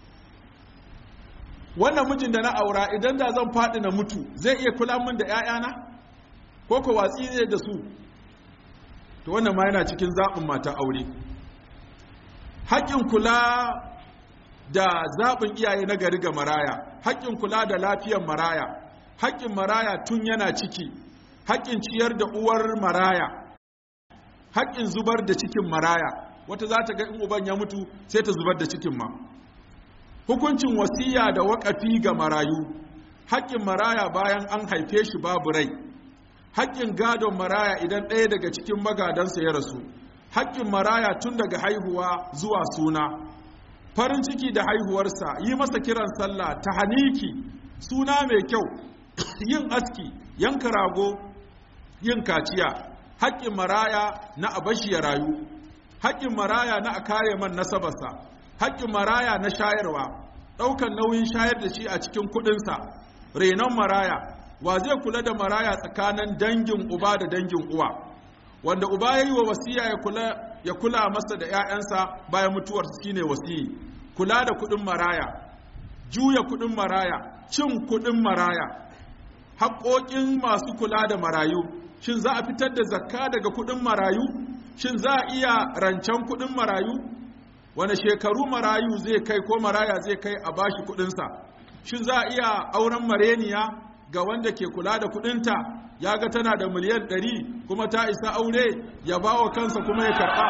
wannan mijin da na aura idan da zan faɗi na mutu zai iya kula min da 'ya'yana ko ko watsi ne da su to wannan ma yana cikin zaɓin mata aure haƙƙin kula da zaɓin iyaye na gari ga maraya haƙƙin kula da lafiyar maraya haƙƙin maraya tun yana ciki haƙƙin ciyar da uwar maraya haƙƙin zubar da cikin maraya wata za ta ga in uban ya mutu sai ta zubar da cikin ma hukuncin wasiya da waƙafi ga marayu haƙƙin maraya bayan an haife shi babu rai haƙƙin gadon maraya idan ɗaya daga cikin magadansa ya rasu haƙƙin maraya tun daga haihuwa zuwa suna farin ciki da haihuwarsa yi masa kiran sallah ta haniki suna mai kyau yin aski yanka rago yin kaciya haƙƙin maraya na abashi ya rayu haƙƙin maraya na a kare man nasabarsa haƙƙin maraya na shayarwa ɗaukan nauyin shayar da shi a cikin kuɗinsa renon maraya wa zai kula da maraya tsakanin dangin uba da dangin uwa wanda uba ya yi wa wasiya ya kula ya kula masa da 'ya'yansa bayan mutuwarsa shine wasiyi kula da kuɗin maraya juya kuɗin maraya cin kuɗin maraya haƙoƙin masu kula da marayu shin za a fitar da zakka daga kuɗin marayu shin za a iya rancen kuɗin marayu wani shekaru marayu zai kai ko maraya zai kai a bashi kuɗinsa shin za a iya auren mareniya ga wanda ke kula da kuɗinta ya ga tana da miliyan ɗari kuma ta isa aure ya ba wa kansa kuma ya karɓa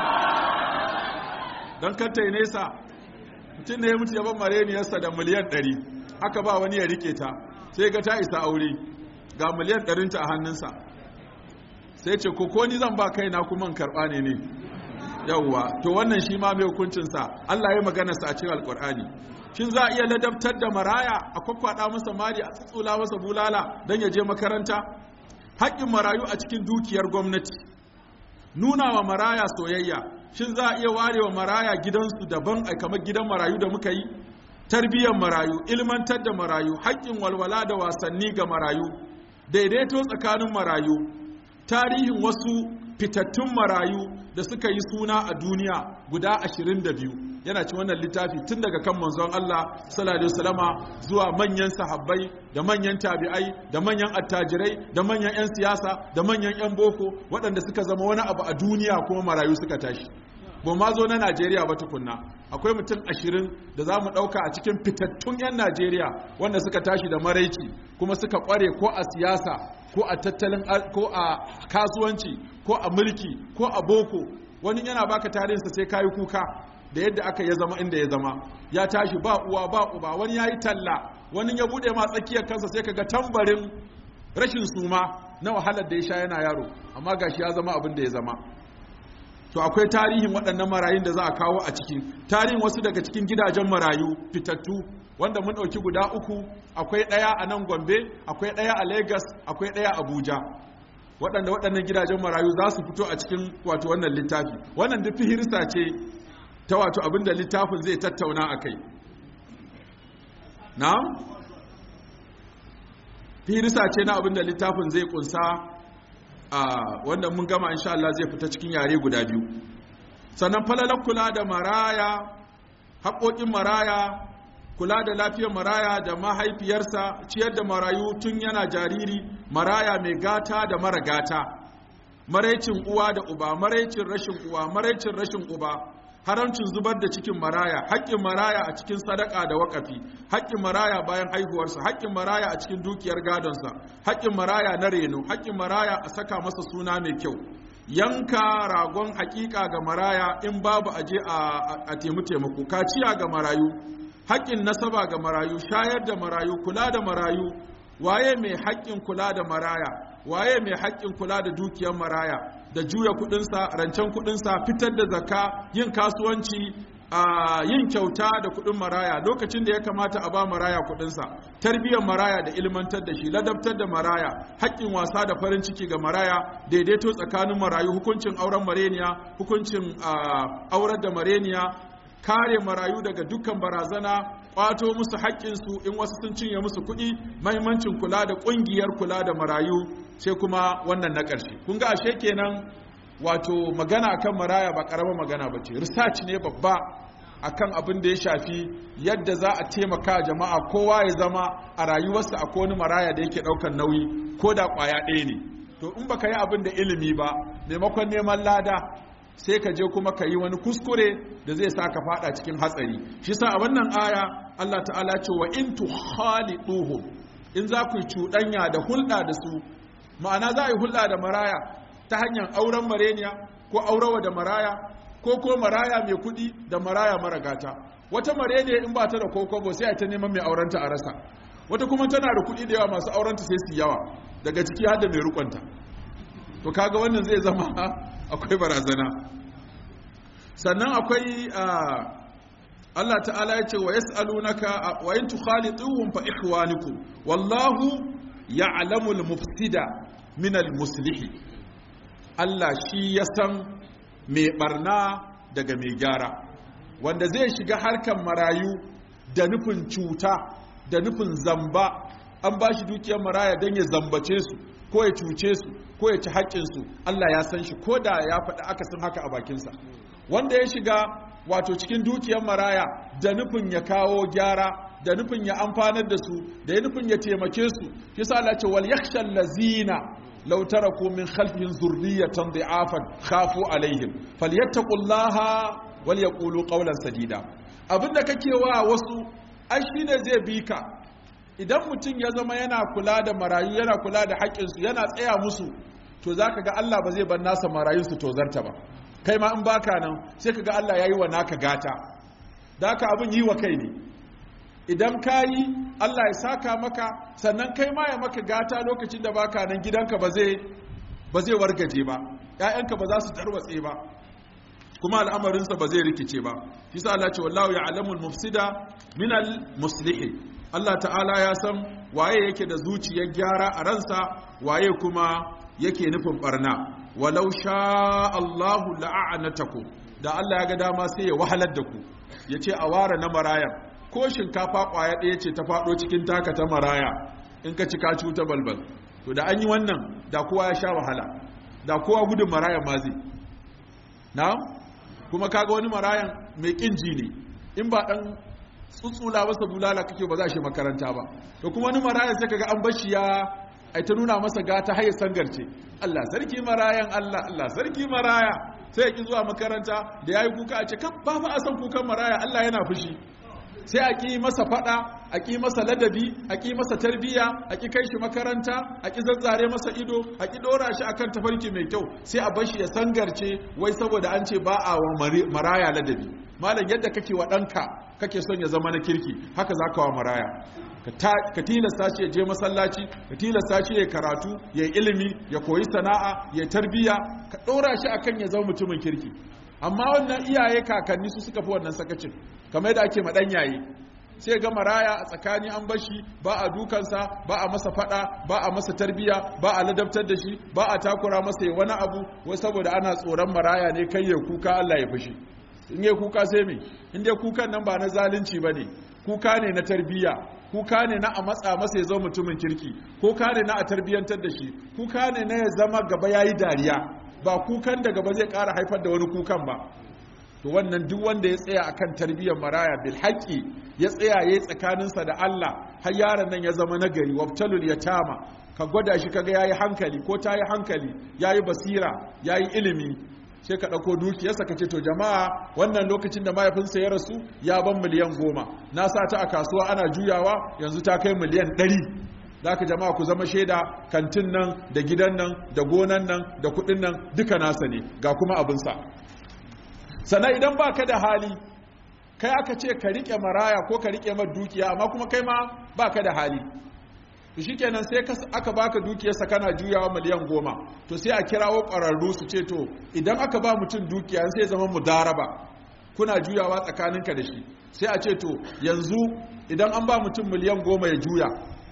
don kanta nesa mutum ne ya mutu ya ban mareniyarsa da miliyan ɗari aka ba wani ya rike ta sai ga ta isa aure ga miliyan ɗarinta a hannunsa sai ce ko ni zan ba kaina kuma karɓa ne ne yawwa to wannan shi ma mai hukuncinsa Allah ya magana sa a cikin alkur'ani shin za a iya ladabtar da maraya a kwakwada masa mari a tsutsula masa bulala don ya je makaranta haƙƙin marayu a cikin dukiyar gwamnati nuna wa maraya soyayya shin za a iya ware wa maraya gidansu daban a kamar gidan marayu da muka yi tarbiyyar marayu ilmantar da marayu haƙƙin walwala da wasanni ga marayu daidaito tsakanin marayu tarihin wasu fitattun marayu da suka yi suna a duniya guda 22 yana ci wannan littafi tun daga kan manzon Allah sallallahu alaihi wasallama zuwa manyan sahabbai da manyan tabi'ai da manyan attajirai da manyan 'yan siyasa da manyan 'yan boko waɗanda suka zama wani abu a duniya kuma marayu suka tashi ba ma zo na Najeriya ba tukunna akwai mutum ashirin da za mu ɗauka a cikin fitattun 'yan Najeriya wanda suka tashi da maraici kuma suka ƙware ko a siyasa ko a tattalin ko a kasuwanci ko a mulki ko a boko wani yana baka tarihinsa sai kayi kuka da yadda aka ya zama inda ya zama ya tashi ba uwa ba uba wani ya yi talla wani ya bude ma tsakiyar kansa sai kaga tambarin rashin suma na wahalar da ya sha yana yaro amma gashi ya zama abin da ya zama to akwai tarihin waɗannan marayun da za a kawo a ciki tarihin wasu daga cikin gidajen marayu fitattu wanda mun ɗauki guda uku akwai ɗaya a nan gombe akwai ɗaya a lagos akwai ɗaya a abuja waɗanda waɗannan gidajen marayu za su fito a cikin wato wannan littafi wannan duk fihirsa ce ta wato abinda littafin zai tattauna a kai na fihirsa ce na abinda littafin zai kunsa a wanda mun gama insha Allah zai fita cikin yare guda biyu sannan falalar kula da maraya haƙoƙin maraya kula da lafiyar maraya da mahaifiyarsa ciyar da marayu tun yana jariri maraya mai gata da mara gata maraicin uwa da uba maraicin rashin uwa maraicin rashin uba haramcin zubar da cikin maraya haƙƙin maraya a cikin sadaka da waƙafi haƙƙin maraya bayan haihuwarsa haƙƙin maraya a cikin dukiyar gadonsa haƙƙin maraya na reno haƙƙin maraya a saka masa suna mai kyau yanka ragon haƙiƙa ga maraya in babu aje a taimu taimako kaciya ga marayu haƙƙin nasaba ga marayu shayar da marayu kula da marayu waye mai haƙƙin kula da maraya waye mai haƙƙin kula da dukiyar maraya da juya kuɗinsa rancen kuɗinsa fitar da zakka yin kasuwanci a yin kyauta da kuɗin maraya lokacin da ya kamata a ba maraya kuɗinsa tarbiyyar maraya da ilmantar da shi ladabtar da maraya haƙƙin wasa da farin ciki ga maraya daidaito tsakanin marayu hukuncin auren mareniya hukuncin aurar da mareniya kare marayu daga dukkan barazana kwato musu haƙƙinsu in wasu sun cinye musu kuɗi mahimmancin kula da ƙungiyar kula da marayu sai kuma wannan na ƙarshe kun ga ashe kenan wato magana akan maraya ba ƙaramar magana ba ce research ne babba akan abin da ya shafi yadda za a taimaka jama'a kowa ya zama a rayuwarsa a wani maraya da yake ɗaukar nauyi ko da ƙwaya ɗaya ne to in baka yi abin da ilimi ba maimakon neman lada sai ka je kuma ka yi wani kuskure da zai sa ka fada cikin hatsari shi sa a wannan aya Allah ta'ala ce wa in tukhaliduhum in za ku cuɗanya da hulɗa da su ma'ana za a yi hulɗa da maraya ta hanyar auren mareniya ko aurawa da maraya ko ko maraya mai kuɗi da maraya mara gata wata mareniya in ba ta da kokobo sai a ta neman mai aurenta a rasa wata kuma tana da kuɗi da yawa masu aurenta sai su yawa daga ciki har da mai rukunta to kaga wannan zai zama akwai barazana sannan akwai Allah ta'ala ya ce wa yas'alunaka wa in tukhalituhum fa ikhwanukum wallahu ya'lamu al-mufsida min al-muslih Allah shi ya san mai barna daga mai gyara wanda zai shiga harkan marayu da nufin cuta da nufin zamba an ba shi dukiyar maraya don ya zambace su ko ya cuce su ko ya ci haƙƙinsu Allah ya san shi ko da ya faɗi akasin haka a bakinsa wanda ya shiga wato cikin dukiyar maraya da nufin ya kawo gyara da nufin ya amfanar da su da ya nufin ya taimake su yasa Allah ce wal yakhshal lazina law taraku min khalfihim zurriyatan dha'afan khafu alaihim falyattaqullaha wal yaqulu qawlan sadida abinda kake wa wasu ai shine zai bi ka idan mutum ya zama yana kula da marayu yana kula da haƙƙinsu yana tsaya musu to za ka ga Allah ba zai bar nasa marayu su tozarta ba kai ma in baka nan sai ka ga Allah ya yi wa naka gata da haka abin yi wa kai ne idan ka yi Allah ya saka maka sannan kai ma ya maka gata lokacin da baka nan gidanka ba zai ba zai wargaje ba ƴaƴanka ba za su tarwatse ba kuma al'amarinsa ba zai rikice ba shi sa Allah ce wallahu ya'lamul mufsida minal muslihi Allah ta'ala ya san waye yake da zuciyar gyara a ransa waye kuma yake nufin barna walau sha Allahu la'anatakum da Allah ya ga dama sai ya wahalar da ku yace a ware na marayar ko shinkafa kwaya ɗaya ce ta faɗo cikin taka ta maraya in ka ci ka cuta balbal to da an yi wannan da kowa ya sha wahala da kowa gudun marayan ma zai na'am kuma kaga wani marayan mai kinji ne in ba dan tsutsula masa bulala kake ba za shi makaranta ba to kuma wani marayan sai kaga an bashi ya ai ta nuna masa gata haye sangarce Allah sarki marayan Allah Allah sarki maraya sai ya ki zuwa makaranta da yayi kuka a ce kan ba ba a san kukan maraya Allah yana fushi sai a ƙi masa faɗa a ƙi masa ladabi a ƙi masa tarbiyya a ƙi kai shi makaranta a ƙi zazzare masa ido a ƙi ɗora shi akan tafarki mai kyau sai a bar shi ya sangarce wai saboda an ce ba a wa maraya ladabi malam yadda kake wa ɗanka kake son ya zama na kirki haka za ka wa maraya ka tilasta shi ya je masallaci ka tilasta shi ya karatu ya ilimi ya koyi sana'a ya tarbiyya ka ɗora shi akan ya zama mutumin kirki amma wannan iyaye kakanni su suka fi wannan sakacin kamar yadda ake maɗan yayi sai ga maraya a tsakani an bashi ba a dukansa ba a masa fada ba a masa tarbiya ba a ladabtar da shi ba a takura masa wani abu wai saboda ana tsoron maraya ne kai ya kuka Allah ya fushi in ya kuka sai me in dai kukan nan ba na zalunci bane kuka ne na tarbiya kuka ne na a matsa masa ya zama mutumin kirki kuka ne na a tarbiyantar da shi kuka ne na ya zama gaba yayi dariya ba kukan da gaba zai ƙara haifar da wani kukan ba to wannan duk wanda ya tsaya akan tarbiyyar maraya bil haqqi ya tsaya yayi tsakaninsa da Allah har yaron nan ya zama nagari wabtalul yatama ka gwada shi kaga yayi hankali ko tayi hankali yayi basira yayi ilimi sai ka dauko dukiyarsa ka ce to jama'a wannan lokacin da mahaifinsa ya rasu ya ban miliyan goma na sa ta a kasuwa ana juyawa yanzu ta kai miliyan ɗari za ka jama'a ku zama shaida kantin nan da gidan nan da gonan nan da kudin nan duka nasa ne ga kuma abinsa sannan idan ba ka da hali kai aka ce ka riƙe maraya ko ka riƙe mar dukiya amma kuma kai ma ba ka da hali to shi kenan sai aka baka dukiyarsa kana juyawa miliyan goma to sai a kirawo ƙwararru su ce to idan aka ba mutum dukiya sai zama mudaraba kuna juyawa tsakaninka da shi sai a ce to yanzu idan an ba mutum miliyan goma ya juya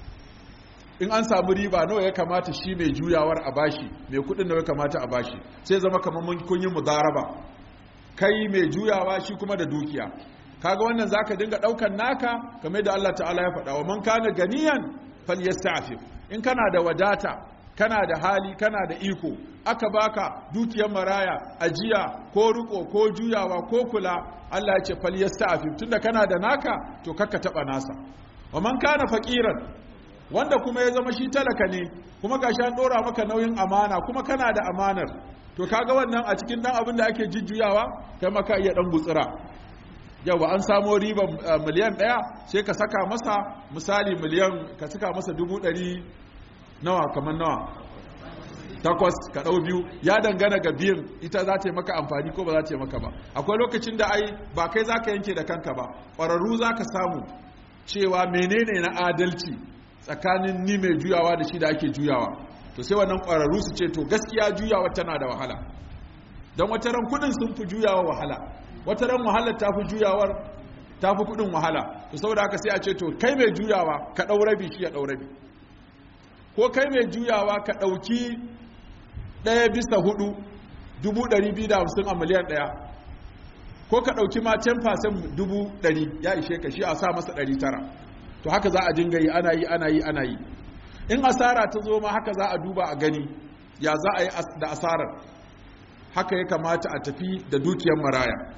in an samu riba nawa ya kamata shi mai juyawar a bashi mai kudin nawa ya kamata a bashi sai zama kamar mun kun yi mudaraba kai mai juyawa shi kuma da dukiya kaga wannan zaka dinga daukan naka kamar da Allah ta'ala ya faɗa wa man kana ganiyan falyasta'fif in kana da wadata kana da hali kana da iko aka baka dukiyar maraya ajiya ko riko ko juyawa ko kula Allah ya ce falyasta'fif tunda kana da naka to kakka taba nasa wa man kana faqiran wanda kuma ya zama shi talaka ne kuma gashi an dora maka nauyin amana kuma kana da amanar to kaga wannan a cikin dan abin da ake jujjuyawa kai maka iya dan gutsira yawa an samo riban miliyan ɗaya sai ka saka masa misali miliyan ka saka masa dubu ɗari nawa kamar nawa takwas ka ɗau biyu ya dangana ga biyan ita za ta yi maka amfani ko ba za ta yi maka ba akwai lokacin da ai ba kai za ka yanke da kanka ba ƙwararru za ka samu cewa menene na adalci tsakanin ni mai juyawa da shi da ake juyawa to sai wannan ƙwararru su ce to gaskiya juyawa tana da wahala don wata ran kudin sun fi juyawa wahala wata ran wahalar ta fi juyawar ta fi kudin wahala to saboda haka sai a ce to kai mai juyawa ka ɗau rabi shi ya ɗau rabi ko kai mai juyawa ka ɗauki ɗaya bisa hudu dubu ɗari biyu da hamsin a miliyan ɗaya ko ka ɗauki ma 10% dubu ɗari ya ishe ka shi a sa masa ɗari tara to haka za a dinga yi ana yi ana yi ana yi in asara ta zo ma haka za a duba a gani ya za a yi da asarar haka ya kamata a tafi da dukiyar maraya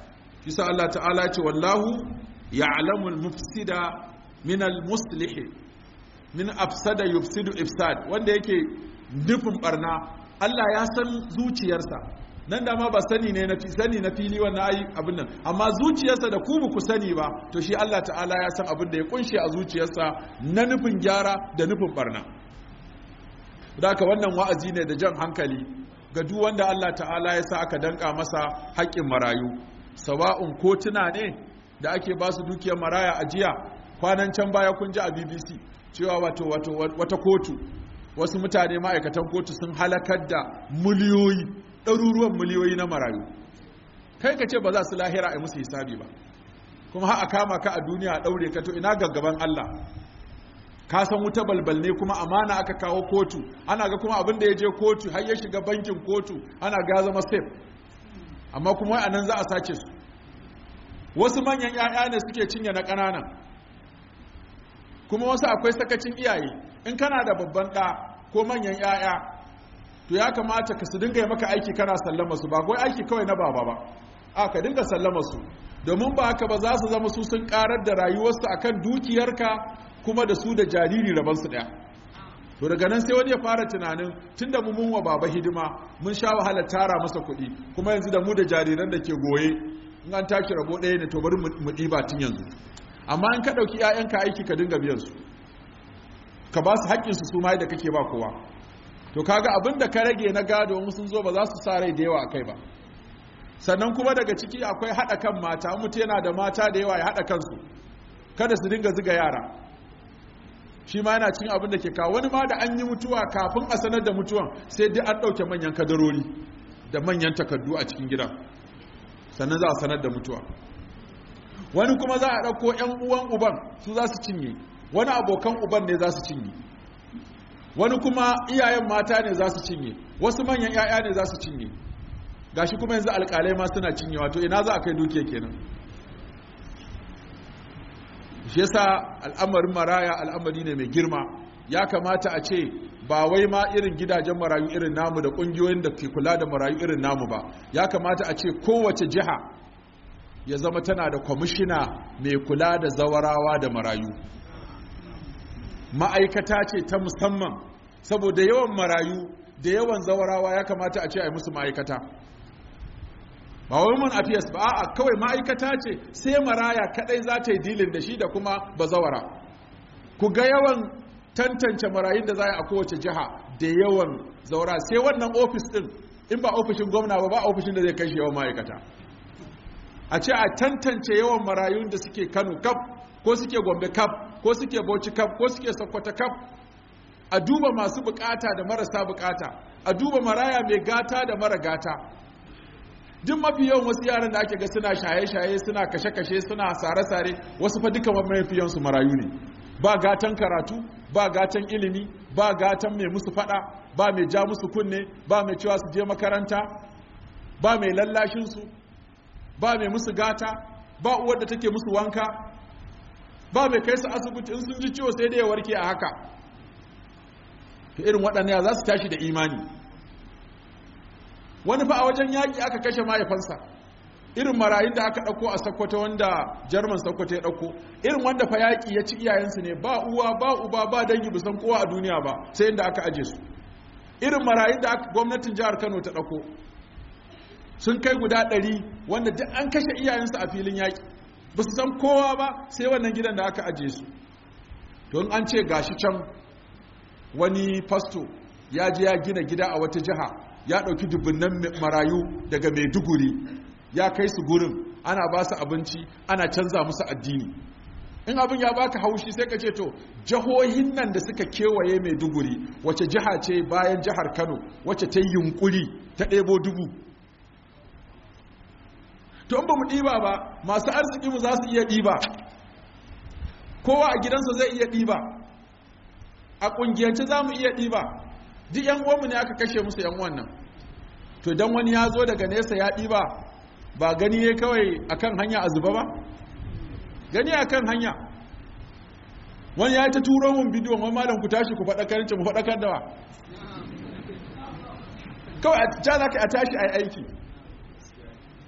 kisa Allah ta'ala ce wallahu ya'lamul mufsida min al-muslih min afsada yufsidu ifsad wanda yake nufin barna Allah ya san zuciyarsa nan da ma ba sani ne na sani na fili wannan ayi abin nan amma zuciyarsa da ku ba ku sani ba to shi Allah ta'ala ya san abin da ya kunshe a zuciyarsa na nufin gyara da nufin barna haka wannan wa'azi ne da jan hankali ga duk wanda Allah ta'ala ya sa aka danka masa haƙƙin marayu sawa'un kotuna ne da ake ba su dukiyar maraya a jiya kwanan can baya kun ji a BBC cewa wato wato wata kotu wasu mutane ma'aikatan kotu sun halakar da miliyoyi ɗaruruwan miliyoyi na marayu kai ka ce ba za su lahira a musu hisabi ba kuma har a kama ka a duniya a ɗaure ka to ina gaggaban Allah ka san wuta balbal ne kuma amana aka kawo kotu ana ga kuma abin da ya je kotu har ya shiga bankin kotu ana ga zama safe amma kuma wai anan za a sace su wasu manyan 'ya'ya ne suke cinye na ƙananan kuma wasu akwai sakacin iyaye in kana da babban ɗa ko manyan 'ya'ya to ya kamata ka su dinga yi maka aiki kana sallama su ba kawai aiki kawai na baba ba a ka dinga sallama su domin ba haka ba za su zama su sun karar da rayuwarsu akan dukiyarka kuma da su da jariri rabansu ɗaya to daga nan sai wani ya fara tunanin tun da mu mun wa baba hidima mun sha wahala tara masa kuɗi kuma yanzu da mu da jariran da ke goye in an tashi rabo ɗaya ne to bari mu ɗiba tun yanzu amma in ka ɗauki 'ya'yanka aiki ka dinga biyan su ka ba su haƙƙinsu su ma da kake ba kowa to kaga abin da ka rage na gado in sun zo ba za su sa rai da yawa a kai ba sannan kuma daga ciki akwai haɗa kan mata mutu yana da mata da yawa ya haɗa kansu kada su dinga ziga yara shi ma yana cikin abin da ke kawo wani ma da an yi mutuwa kafin a sanar da mutuwan sai dai an ɗauke manyan kadarori da manyan takardu a cikin gidan sannan za a sanar da mutuwa wani kuma za a ɗauko 'yan uwan uban su za su cinye wani abokan uban ne za su cinye wani kuma iyayen mata ne za su cinye wasu manyan 'ya'ya ne za su cinye gashi kuma yanzu alƙalai ma suna cinye wato ina za a kai dukiya kenan shi yasa al'amarin maraya al'amari ne mai girma ya kamata a ce ba wai ma irin gidajen marayu irin namu da ƙungiyoyin da ke kula da marayu irin namu ba ya kamata a ce kowace jiha ya zama tana da kwamishina mai kula da zawarawa da marayu ma'aikata ce ta musamman saboda yawan marayu da yawan zawarawa ya kamata a ce a yi musu ma'aikata ba wai mun afiyas ba a kawai ma'aikata ce sai maraya kadai za ta yi dilin da shi da kuma bazawara ku ga yawan tantance marayun da za a kowace jiha da yawan zaura sai wannan ofis din in ba ofishin gwamna ba ba ofishin da zai kai shi yawan ma'aikata a ce a tantance yawan marayun da suke kano kaf ko suke gombe kaf ko suke bauchi kaf ko suke sokoto kaf a duba masu bukata da marasa bukata a duba maraya mai gata da mara gata duk mafi yawan wasu yaran da ake ga suna shaye-shaye suna kashe-kashe suna sare-sare wasu fa duka mafi yawansu marayu ne ba gatan karatu ba gatan ilimi ba gatan mai musu fada ba mai ja musu kunne ba mai cewa su je makaranta ba mai lallashinsu ba mai musu gata ba uwar da take musu wanka ba mai kai su asibiti in sun ji ciwo sai da ya warke a haka to irin waɗannan za su tashi da imani wani fa a wajen yaƙi aka kashe mahaifansa irin marayun da aka ɗauko a sakkwato wanda jarman sakkwato ya ɗauko irin wanda fa yaƙi ya ci iyayensu ne ba uwa ba uba ba dangi bisan kowa a duniya ba sai inda aka aje su irin marayun da gwamnatin jihar kano ta ɗauko sun kai guda ɗari wanda duk an kashe iyayensu a filin yaƙi ba su san kowa ba sai wannan gidan da aka aje su don an ce gashi can wani fasto ya je ya gina gida a wata jiha ya ɗauki dubunnan marayu daga maiduguri ya kai su gurin ana ba su abinci ana canza musu addini in abin ya baka haushi sai ka ce to jihohin nan da suka kewaye maiduguri wace jiha ce bayan jihar kano wace ta yi yunkuri ta ɗebo dubu to in ba mu ɗiba ba masu arziki mu za su iya ɗiba kowa a gidansa zai iya ɗiba a ƙungiyance za mu iya ɗiba duk yan uwanmu ne aka kashe musu yan wannan to dan wani ya zo daga nesa ya ɗiba ba gani ne kawai akan hanya a zuba ba gani akan hanya wani ya yi ta turo mun bidiyon wani malam ku tashi ku faɗakar ce mu faɗakar da wa kawai a ta za ka a tashi a yi aiki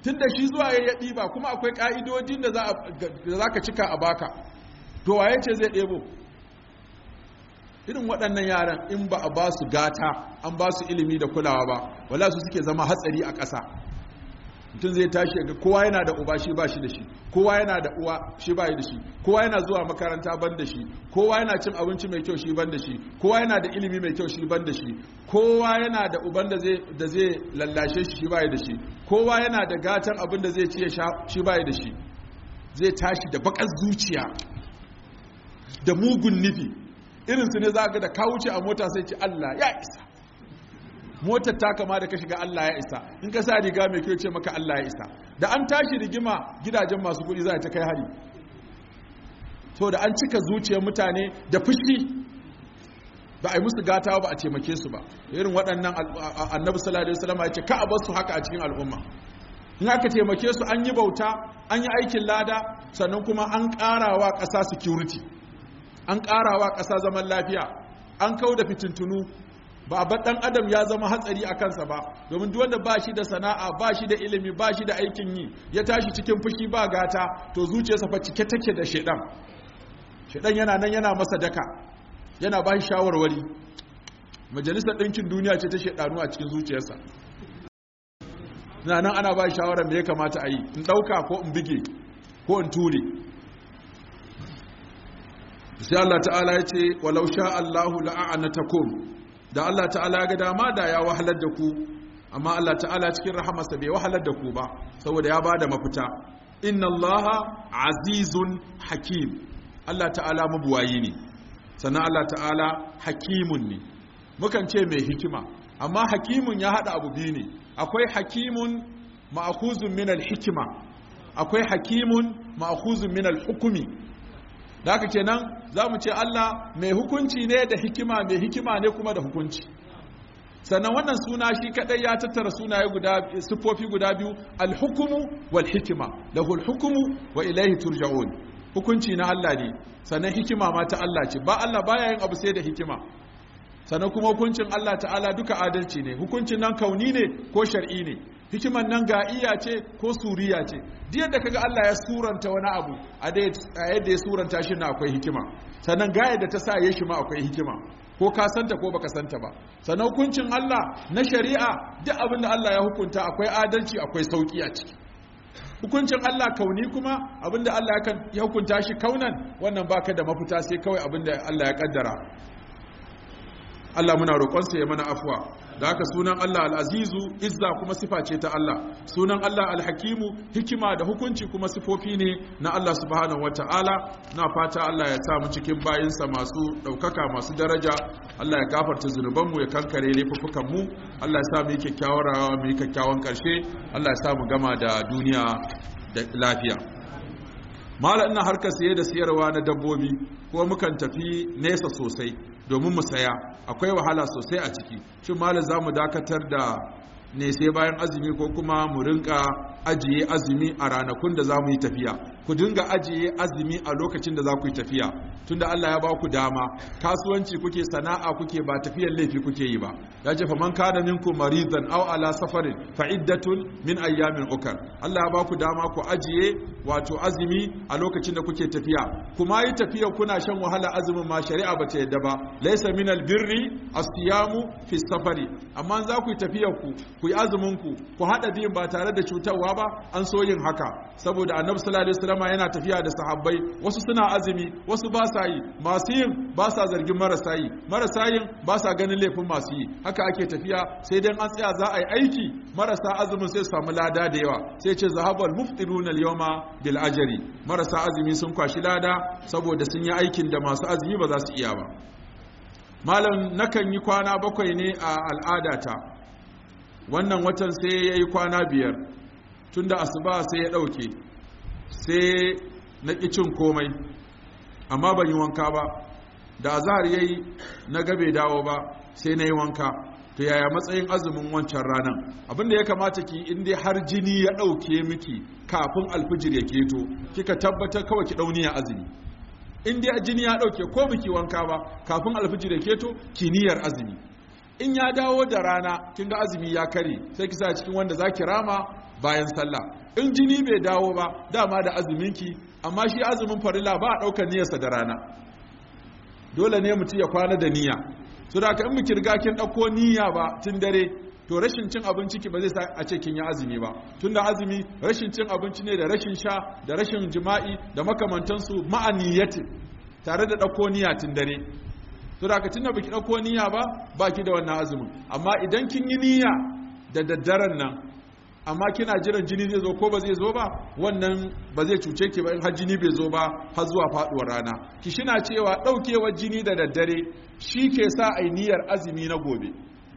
tunda shi zuwa ya ɗiba kuma akwai ƙa'idodin da za ka cika a baka to waye ce zai ɗebo irin waɗannan yaran in ba a ba su gata an ba su ilimi da kulawa ba wala su suke zama hatsari a ƙasa mutum zai tashi ga kowa yana da uba shi ba shi da shi kowa yana da uwa shi ba da shi kowa yana zuwa makaranta ban da shi kowa yana cin abinci mai kyau shi ban da shi kowa yana da ilimi mai kyau shi ban da shi kowa yana da uban da zai da zai lallashe shi shi ba da shi kowa yana da gatan abin da zai ci ya sha shi ba da shi zai tashi da bakar zuciya da mugun nufi irinsu ne za ga da ka wuce a mota sai ce Allah ya isa motar ta kama da ka shiga Allah ya isa in ka sa riga mai kyau ce maka Allah ya isa da an tashi rigima gidajen masu kuɗi za ta kai hari to da an cika zuciyar mutane da fushi ba a yi musu gata ba a taimake su ba irin waɗannan annabi sallallahu alaihi wasallam ya ce ka a bar su haka a cikin al'umma in aka taimake su an yi bauta an yi aikin lada sannan kuma an ƙarawa ƙasa security an ƙarawa ƙasa zaman lafiya an kau da fitintunu ba ba ɗan adam ya zama hatsari a kansa ba domin duk wanda ba shi da sana'a ba shi da ilimi ba shi da aikin yi ya tashi cikin fushi ba gata to zuciyarsa fa cike take da shedan shedan yana nan yana masa daka yana ba shi shawarwari majalisar ɗinkin duniya ce ta shedanu a cikin zuciyarsa na nan ana ba shi shawarar me ya kamata a yi in ɗauka ko in bige ko in ture sai Allah ta'ala ya ce walau sha Allahu la'anatakum da Allah ta'ala ga dama da ya wahalar da ku amma Allah ta'ala cikin rahamarsa bai wahalar da ku ba saboda ya bada mafita inna Allah azizun hakim Allah ta'ala mabuwayi ne sannan Allah ta'ala hakimun ne mukan ce mai hikima amma hakimun ya hada abu biyu ne akwai hakimun ma'khuzun min al-hikma akwai hakimun ma'khuzun min al-hukmi da haka kenan za mu ce Allah mai hukunci ne da hikima mai hikima ne kuma da hukunci sannan wannan suna shi kadai ya tattara sunaye guda siffofi guda biyu alhukumu wal hikima lahul hukumu wa ilaihi turja'un hukunci na Allah ne sannan hikima ma ta Allah ce ba Allah baya yin abu sai da hikima sannan kuma hukuncin Allah ta'ala duka adalci ne hukuncin nan kauni ne ko shar'i ne hikiman nan ga iya ce ko suriya ce duk yadda kaga Allah ya suranta wani abu a yadda ya suranta shi na akwai hikima sannan ga yadda ta sa ya shi ma akwai hikima ko ka santa ko baka santa ba sannan hukuncin Allah na shari'a duk abin da Allah ya hukunta akwai adalci akwai sauki a ciki hukuncin Allah kauni kuma abin da Allah ya hukunta shi kaunan wannan baka da mafita sai kawai abin da Allah ya kaddara Allah muna roƙonsa ya mana afuwa da haka sunan Allah al'azizu izza kuma sifa ce ta Allah sunan Allah alhakimu hikima da hukunci kuma sifofi ne na Allah subhanahu wa ta'ala na fata Allah ya sa mu cikin bayinsa masu ɗaukaka masu daraja Allah ya gafarta zunubanmu ya kankare laifuffukanmu Allah ya sa mu yi kyakkyawar rawa mu yi kyakkyawan ƙarshe Allah ya sa mu gama da duniya da lafiya mala ina harkar siye da siyarwa na dabbobi ko mukan tafi nesa sosai domin mu saya akwai wahala sosai a ciki shin malam za mu dakatar da ne sai bayan azumi ko kuma mu rinka ajiye azumi a ranakun da za mu yi tafiya ku dinga ajiye azumi a lokacin da za ku yi tafiya tunda Allah ya ba ku dama kasuwanci kuke sana'a kuke ba tafiyar laifi kuke yi ba ya ce faman kana minkum maridan aw ala safarin fa iddatun min ayyamin ukar Allah ya ba ku dama ku ajiye wato azumi a lokacin da kuke tafiya kuma yi tafiya kuna shan wahala azumin ma shari'a ba ta yadda ba laysa min albirri as-siyamu fi safari amma za ku yi tafiyar ku ku yi azumin ku ku hada biyun ba tare da cutarwa ba an so yin haka saboda annabi sallallahu alaihi wasallam yana tafiya da sahabbai wasu suna azumi wasu ba sa yi masu yin ba sa zargin marasa yi marasa yin ba sa ganin laifin masu yi haka ake tafiya sai dan an tsaya za a yi aiki marasa azumin sai su samu lada da yawa sai ce zahabal muftiruna al-yawma bil ajri marasa azumi sun kwashi lada saboda sun yi aikin da masu azumi ba za su iya ba malam nakan yi kwana bakwai ne a al'adata wannan watan sai ya yi kwana biyar tunda asuba sai ya ɗauke sai na ƙi cin komai amma ban yi wanka ba da azahar ya yi na gabe dawo ba sai na yi wanka to yaya matsayin azumin wancan ranar abinda ya kamata ki in dai har jini ya ɗauke miki kafin alfijir ya keto kika tabbatar kawai ki ɗauniya azumi in dai jini ya ɗauke ko biki wanka ba kafin alfijir ya keto ki niyyar azumi in ya dawo da rana kin ga azumi ya kare sai ki sa cikin wanda za ki rama bayan sallah in jini bai dawo ba dama da azuminki amma shi azumin farilla ba a ɗaukar niyyarsa da rana dole ne mutum ya kwana da niyya so da in miki riga kin ɗauko niyya ba tun dare to rashin cin abinci ki ba zai sa a ce kin yi azumi ba tunda azumi rashin cin abinci ne da rashin sha da rashin jima'i da makamantansu ma'aniyyati tare da ɗauko niyya tun dare to da ka tunda baki ɗauko niyya ba baki da wannan azumin amma idan kin yi niyya da daddaren nan amma kina jiran jini zai zo ko ba zai zo ba wannan ba zai cuce ki ba in har jini bai zo ba har zuwa faduwar rana ki shina cewa daukewar jini da daddare shi ke sa ai niyyar azumi na gobe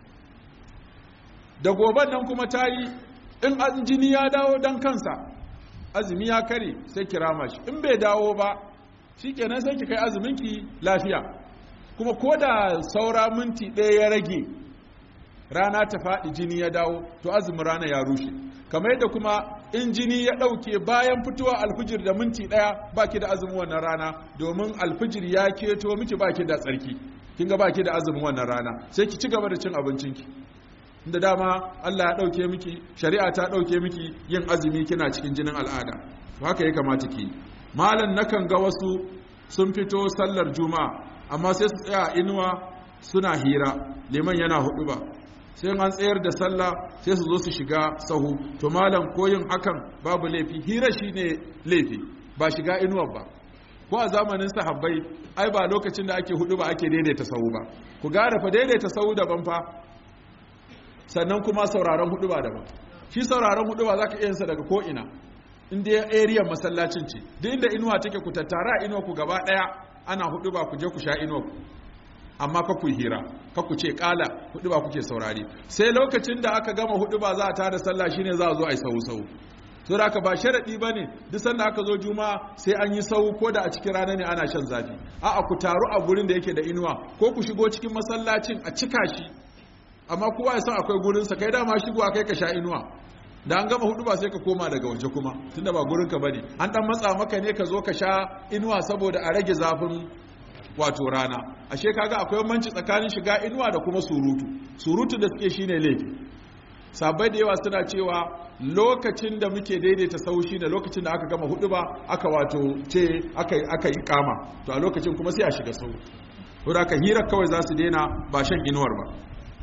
da goben nan kuma ta yi in jini ya dawo dan kansa azumi ya kare sai kirama shi in bai dawo ba shi kenan sai ki kai azumin ki lafiya kuma ko da saura minti ɗaya ya rage rana ta faɗi jini ya dawo to azumin rana ya rushe kamar yadda kuma in jini ya ɗauke bayan fitowa alfijir da minti ɗaya baki da azumin wannan rana domin alfijir ya keto miki baki da tsarki kin ga baki da azumin wannan rana sai ki ci gaba da cin abincinki inda dama Allah ya ɗauke miki shari'a ta ɗauke miki yin azumi kina cikin jinin al'ada to haka ya kamata ki malam nakan ga wasu sun fito sallar juma'a amma sai su tsaya inuwa suna hira liman yana hudu ba sai an tsayar da sallah sai su zo su shiga sahu to malam koyin hakan babu laifi hira shine laifi ba shiga inuwar ba ko a zamanin sahabbai ai ba lokacin da ake hudu ba ake daidaita sahu ba ku gara fa daidaita sahu daban fa sannan kuma sauraron hudu ba daban shi sauraron hudu ba zaka iya sa daga ko ina inda area masallacin ce duk inda inuwa take ku tattara inuwa ku gaba daya ana hudu ba ku je ku sha inuwa ku amma ka ku hira ka ku ce kala hudu ba kuke saurari sai lokacin da aka gama hudu ba za a tada sallah shine za a zo a yi sau sau so da aka ba sharadi bane duk sanda aka zo juma'a sai an yi sau ko da a cikin rana ne ana shan zafi a'a ku taru a gurin da yake da inuwa ko ku shigo cikin masallacin a cika shi amma kowa ya san akwai gurin sa kai dama shigo kai ka sha inuwa da an gama hudu ba sai ka koma daga waje kuma tunda ba gurin ka bane an dan matsa maka ne ka zo ka sha inuwa saboda a rage zafin wato rana ashe kaga akwai manci tsakanin shiga inuwa da kuma surutu surutu da suke shine laifi sabai da yawa suna cewa lokacin da muke daidaita sau shine lokacin da aka gama hudu ba aka wato ce aka aka yi kama to a lokacin kuma sai a shiga sau to da ka hira kawai za su daina ba shan inuwar ba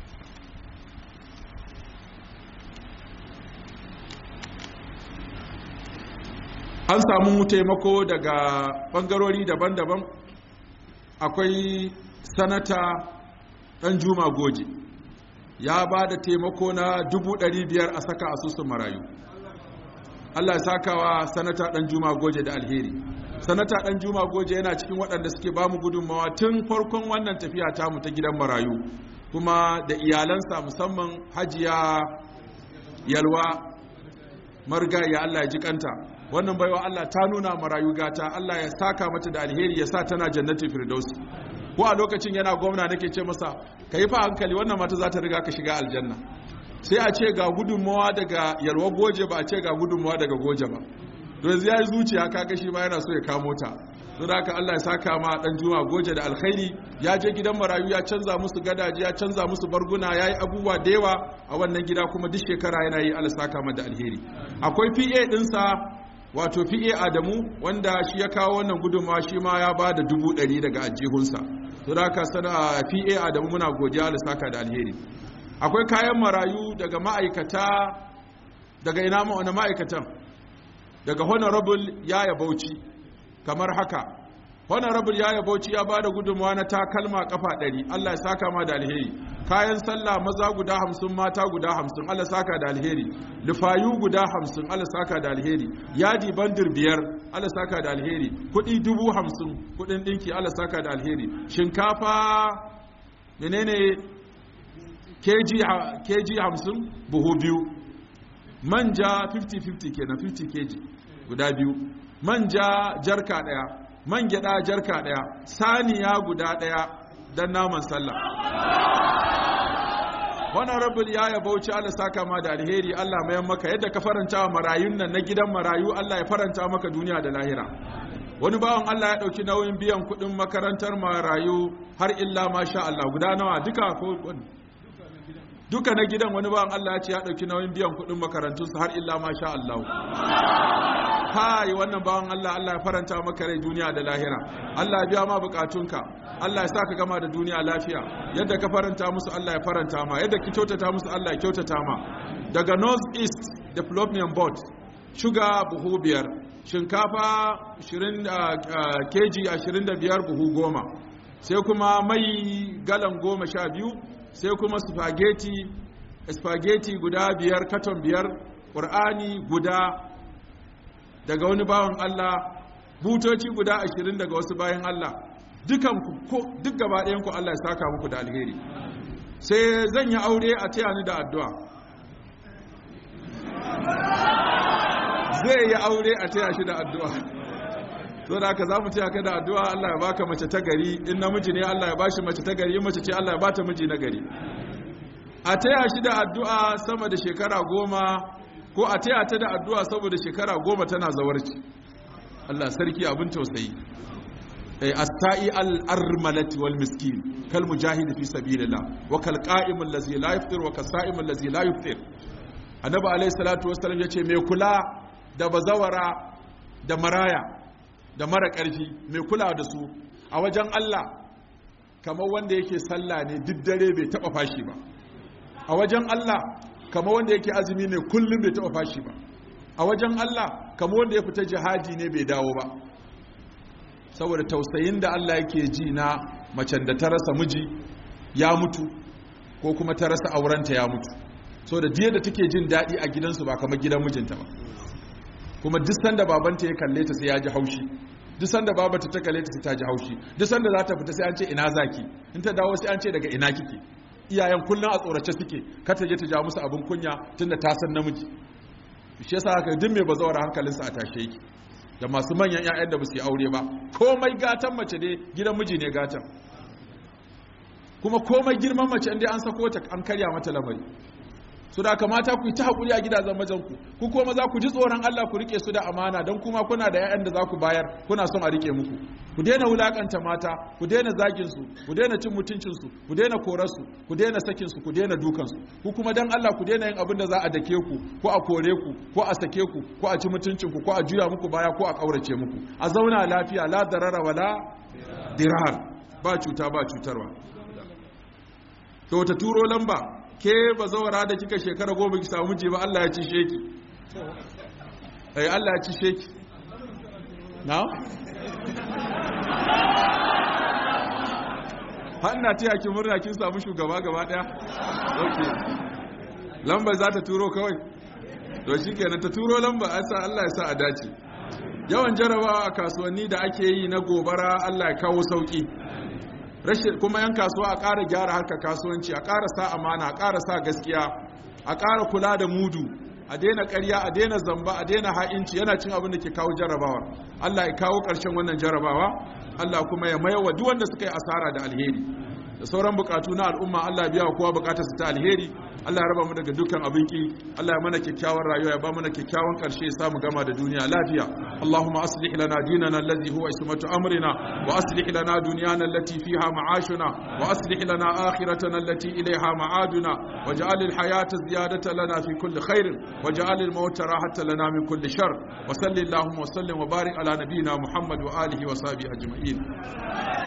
an samu taimako daga bangarori daban-daban akwai sanata ɗan juma goje ya ba da taimako na biyar a saka asusun marayu Allah ya saka wa sanata ɗan juma goje da alheri sanata ɗan juma goje yana cikin waɗanda suke ba mu gudunmawa tun farkon wannan tafiya tamu ta gidan marayu kuma da iyalansa musamman hajiya yalwa marigaya Allah ya ji kanta wannan baiwa Allah ta nuna marayu gata Allah ya saka mata da alheri ya sa tana jannatin firdausi ko a lokacin yana gwamna nake ce masa ka yi fa hankali wannan mata za ta riga ka shiga aljanna sai a ce ga gudunmawa daga yalwa goje ba a ce ga gudunmawa daga goje ba don ya yi zuciya kaga shi ma yana so ya kamo ta don haka Allah ya saka ma dan juma goje da alkhairi ya je gidan marayu ya canza musu gadaje ya canza musu barguna ya yi abubuwa da yawa a wannan gida kuma duk shekara yana yi Allah saka ma da alheri akwai PA dinsa wato PA Adamu wanda shi ya kawo wannan gudunmawa shi ma ya ba da dubu ɗari daga ajihunsa to da haka sana PA Adamu muna godiya Allah saka da alheri akwai kayan marayu daga ma'aikata daga ina ma wani ma'aikatan daga honorable yaya bauchi kamar haka honorable yaya bauchi ya bada gudunmawa na takalma kafa ɗari allah ya saka ma da alheri kayan sallah maza guda hamsin mata guda hamsin allah saka da alheri lufayu guda hamsin allah saka da alheri yadi bandir biyar allah saka da alheri kuɗi dubu hamsin kuɗin ɗinki allah saka da alheri shinkafa menene keji hamsin buhu biyu manja 50-50 kenan 50 kg guda biyu manja jarka daya man gyada jarka daya saniya guda daya don naman sallah honorable ya ya bauchi Allah saka ma da alheri Allah mayan maka yadda ka faranta wa marayun nan na gidan marayu Allah ya faranta maka duniya da lahira wani bawan Allah ya dauki nauyin biyan kudin makarantar marayu har illa masha Allah guda nawa duka ko duka na gidan wani bawan Allah ya ce ya ɗauki nauyin biyan kuɗin makarantunsu har illa ma sha Allah kai wannan bawan Allah Allah ya faranta maka rai duniya da lahira Allah ya biya ma bukatunka Allah ya sa ka gama da duniya lafiya yadda ka faranta musu Allah ya faranta ma yadda ki kyautata musu Allah ya kyautata ma daga North East Development Board shuga buhu biyar shinkafa 20 keji 25 buhu goma sai kuma mai galan goma sha biyu sai kuma spaghetti spaghetti guda biyar katon biyar ƙur'ani guda daga wani bawan Allah butoci guda ashirin daga wasu bayan Allah dukan ku duk gaba ɗayan ku Allah ya saka muku da alheri sai zan yi aure a taya ni da addu'a zai yi aure a taya shi da addu'a to da haka za mu taya ka da addu'a Allah ya baka mace ta gari in namiji ne Allah ya bashi mace ta gari in mace ce Allah ya bata miji na gari a taya shi da addu'a sama da shekara goma ko a taya ta da addu'a saboda shekara goma tana zawarci Allah sarki abin tausayi as-sa'i al-armalati wal miskin kal mujahid fi sabilillah wa kal qa'im allazi la yaftir wa kasa'im allazi la yuftir annabi alayhi salatu wassalam yace mai kula da bazawara da maraya da mara karfi mai kula da su a wajen Allah kamar wanda yake sallah ne duk dare bai taba fashi ba a wajen Allah kamar wanda yake azumi ne kullum bai taba fashi ba a wajen Allah kamar wanda ya fita jihadi ne bai dawo ba saboda tausayin da Allah yake ji na macen da ta rasa miji ya mutu ko kuma ta rasa aurenta ya mutu so da diya da take jin daɗi a gidansu ba kamar gidan mijinta ba kuma duk sanda babanta ya kalle ta sai ya ji haushi duk sanda babata ta kalle ta sai ta ji haushi duk sanda za ta fita sai an ce ina zaki in ta dawo sai an ce daga ina kike iyayen kullum a tsorace suke kar ta je ta ja musu abin kunya tunda ta san namiji shi yasa haka duk mai bazawar hankalinsa a tashe yake da masu manyan 'ya'yan da ba su yi aure ba komai gatan mace ne gidan miji ne gatan kuma komai girman mace inda an sako ta an karya mata lamari su da kamata ku yi ta haƙuri a gidajen majanku ku kuma za ku ji tsoron Allah ku rike su da amana don kuma kuna da 'ya'yan da za ku bayar kuna son a rike muku ku daina wulakanta mata ku daina zagin su ku daina cin mutuncin su ku daina korar su ku daina sakin su ku daina dukan su ku kuma dan Allah ku daina yin abin da za a dake ku ko a kore ku ko a sake ku ko a ci mutuncin ku ko a juya muku baya ko a kaurace muku a zauna lafiya la darara wala dirar ba cuta ba cutarwa to ta turo lamba ke ba zawara da kika shekara goma ki samu miji ba Allah ya ci sheki ai Allah ya ci sheki na hanna ta yaki murna kin samu shugaba gaba daya okay lamba za ta turo kawai to shikenan ta turo lamba a sa Allah ya sa a dace yawan jarabawa a kasuwanni da ake yi na gobara Allah ya kawo sauki rashin kuma yan kasuwa a ƙara gyara harkar kasuwanci a ƙara sa amana a ƙara sa gaskiya a ƙara kula da mudu a daina ƙarya a daina zamba a daina ha'inci yana cin abin da ke kawo jarabawa Allah ya kawo ƙarshen wannan jarabawa Allah kuma ya mayawa duk wanda suka yi asara da alheri da sauran bukatu na al'umma Allah biya wa kowa bukatar su ta alheri Allah ya raba mu daga dukkan abin ki Allah ya mana kyakkyawan rayuwa ya ba mana kyakkyawan karshe ya samu gama da duniya lafiya Allahumma aslih lana dinana allazi huwa ismatu amrina wa aslih lana dunyana allati fiha ma'ashuna wa aslih lana akhiratana allati ilayha ma'aduna waj'al al-hayata ziyadatan lana fi kulli khairin waj'al al-mauta rahatan lana min kulli shar wa salli Allahumma wa sallim wa barik ala nabiyyina Muhammad wa alihi wa sahbihi ajma'in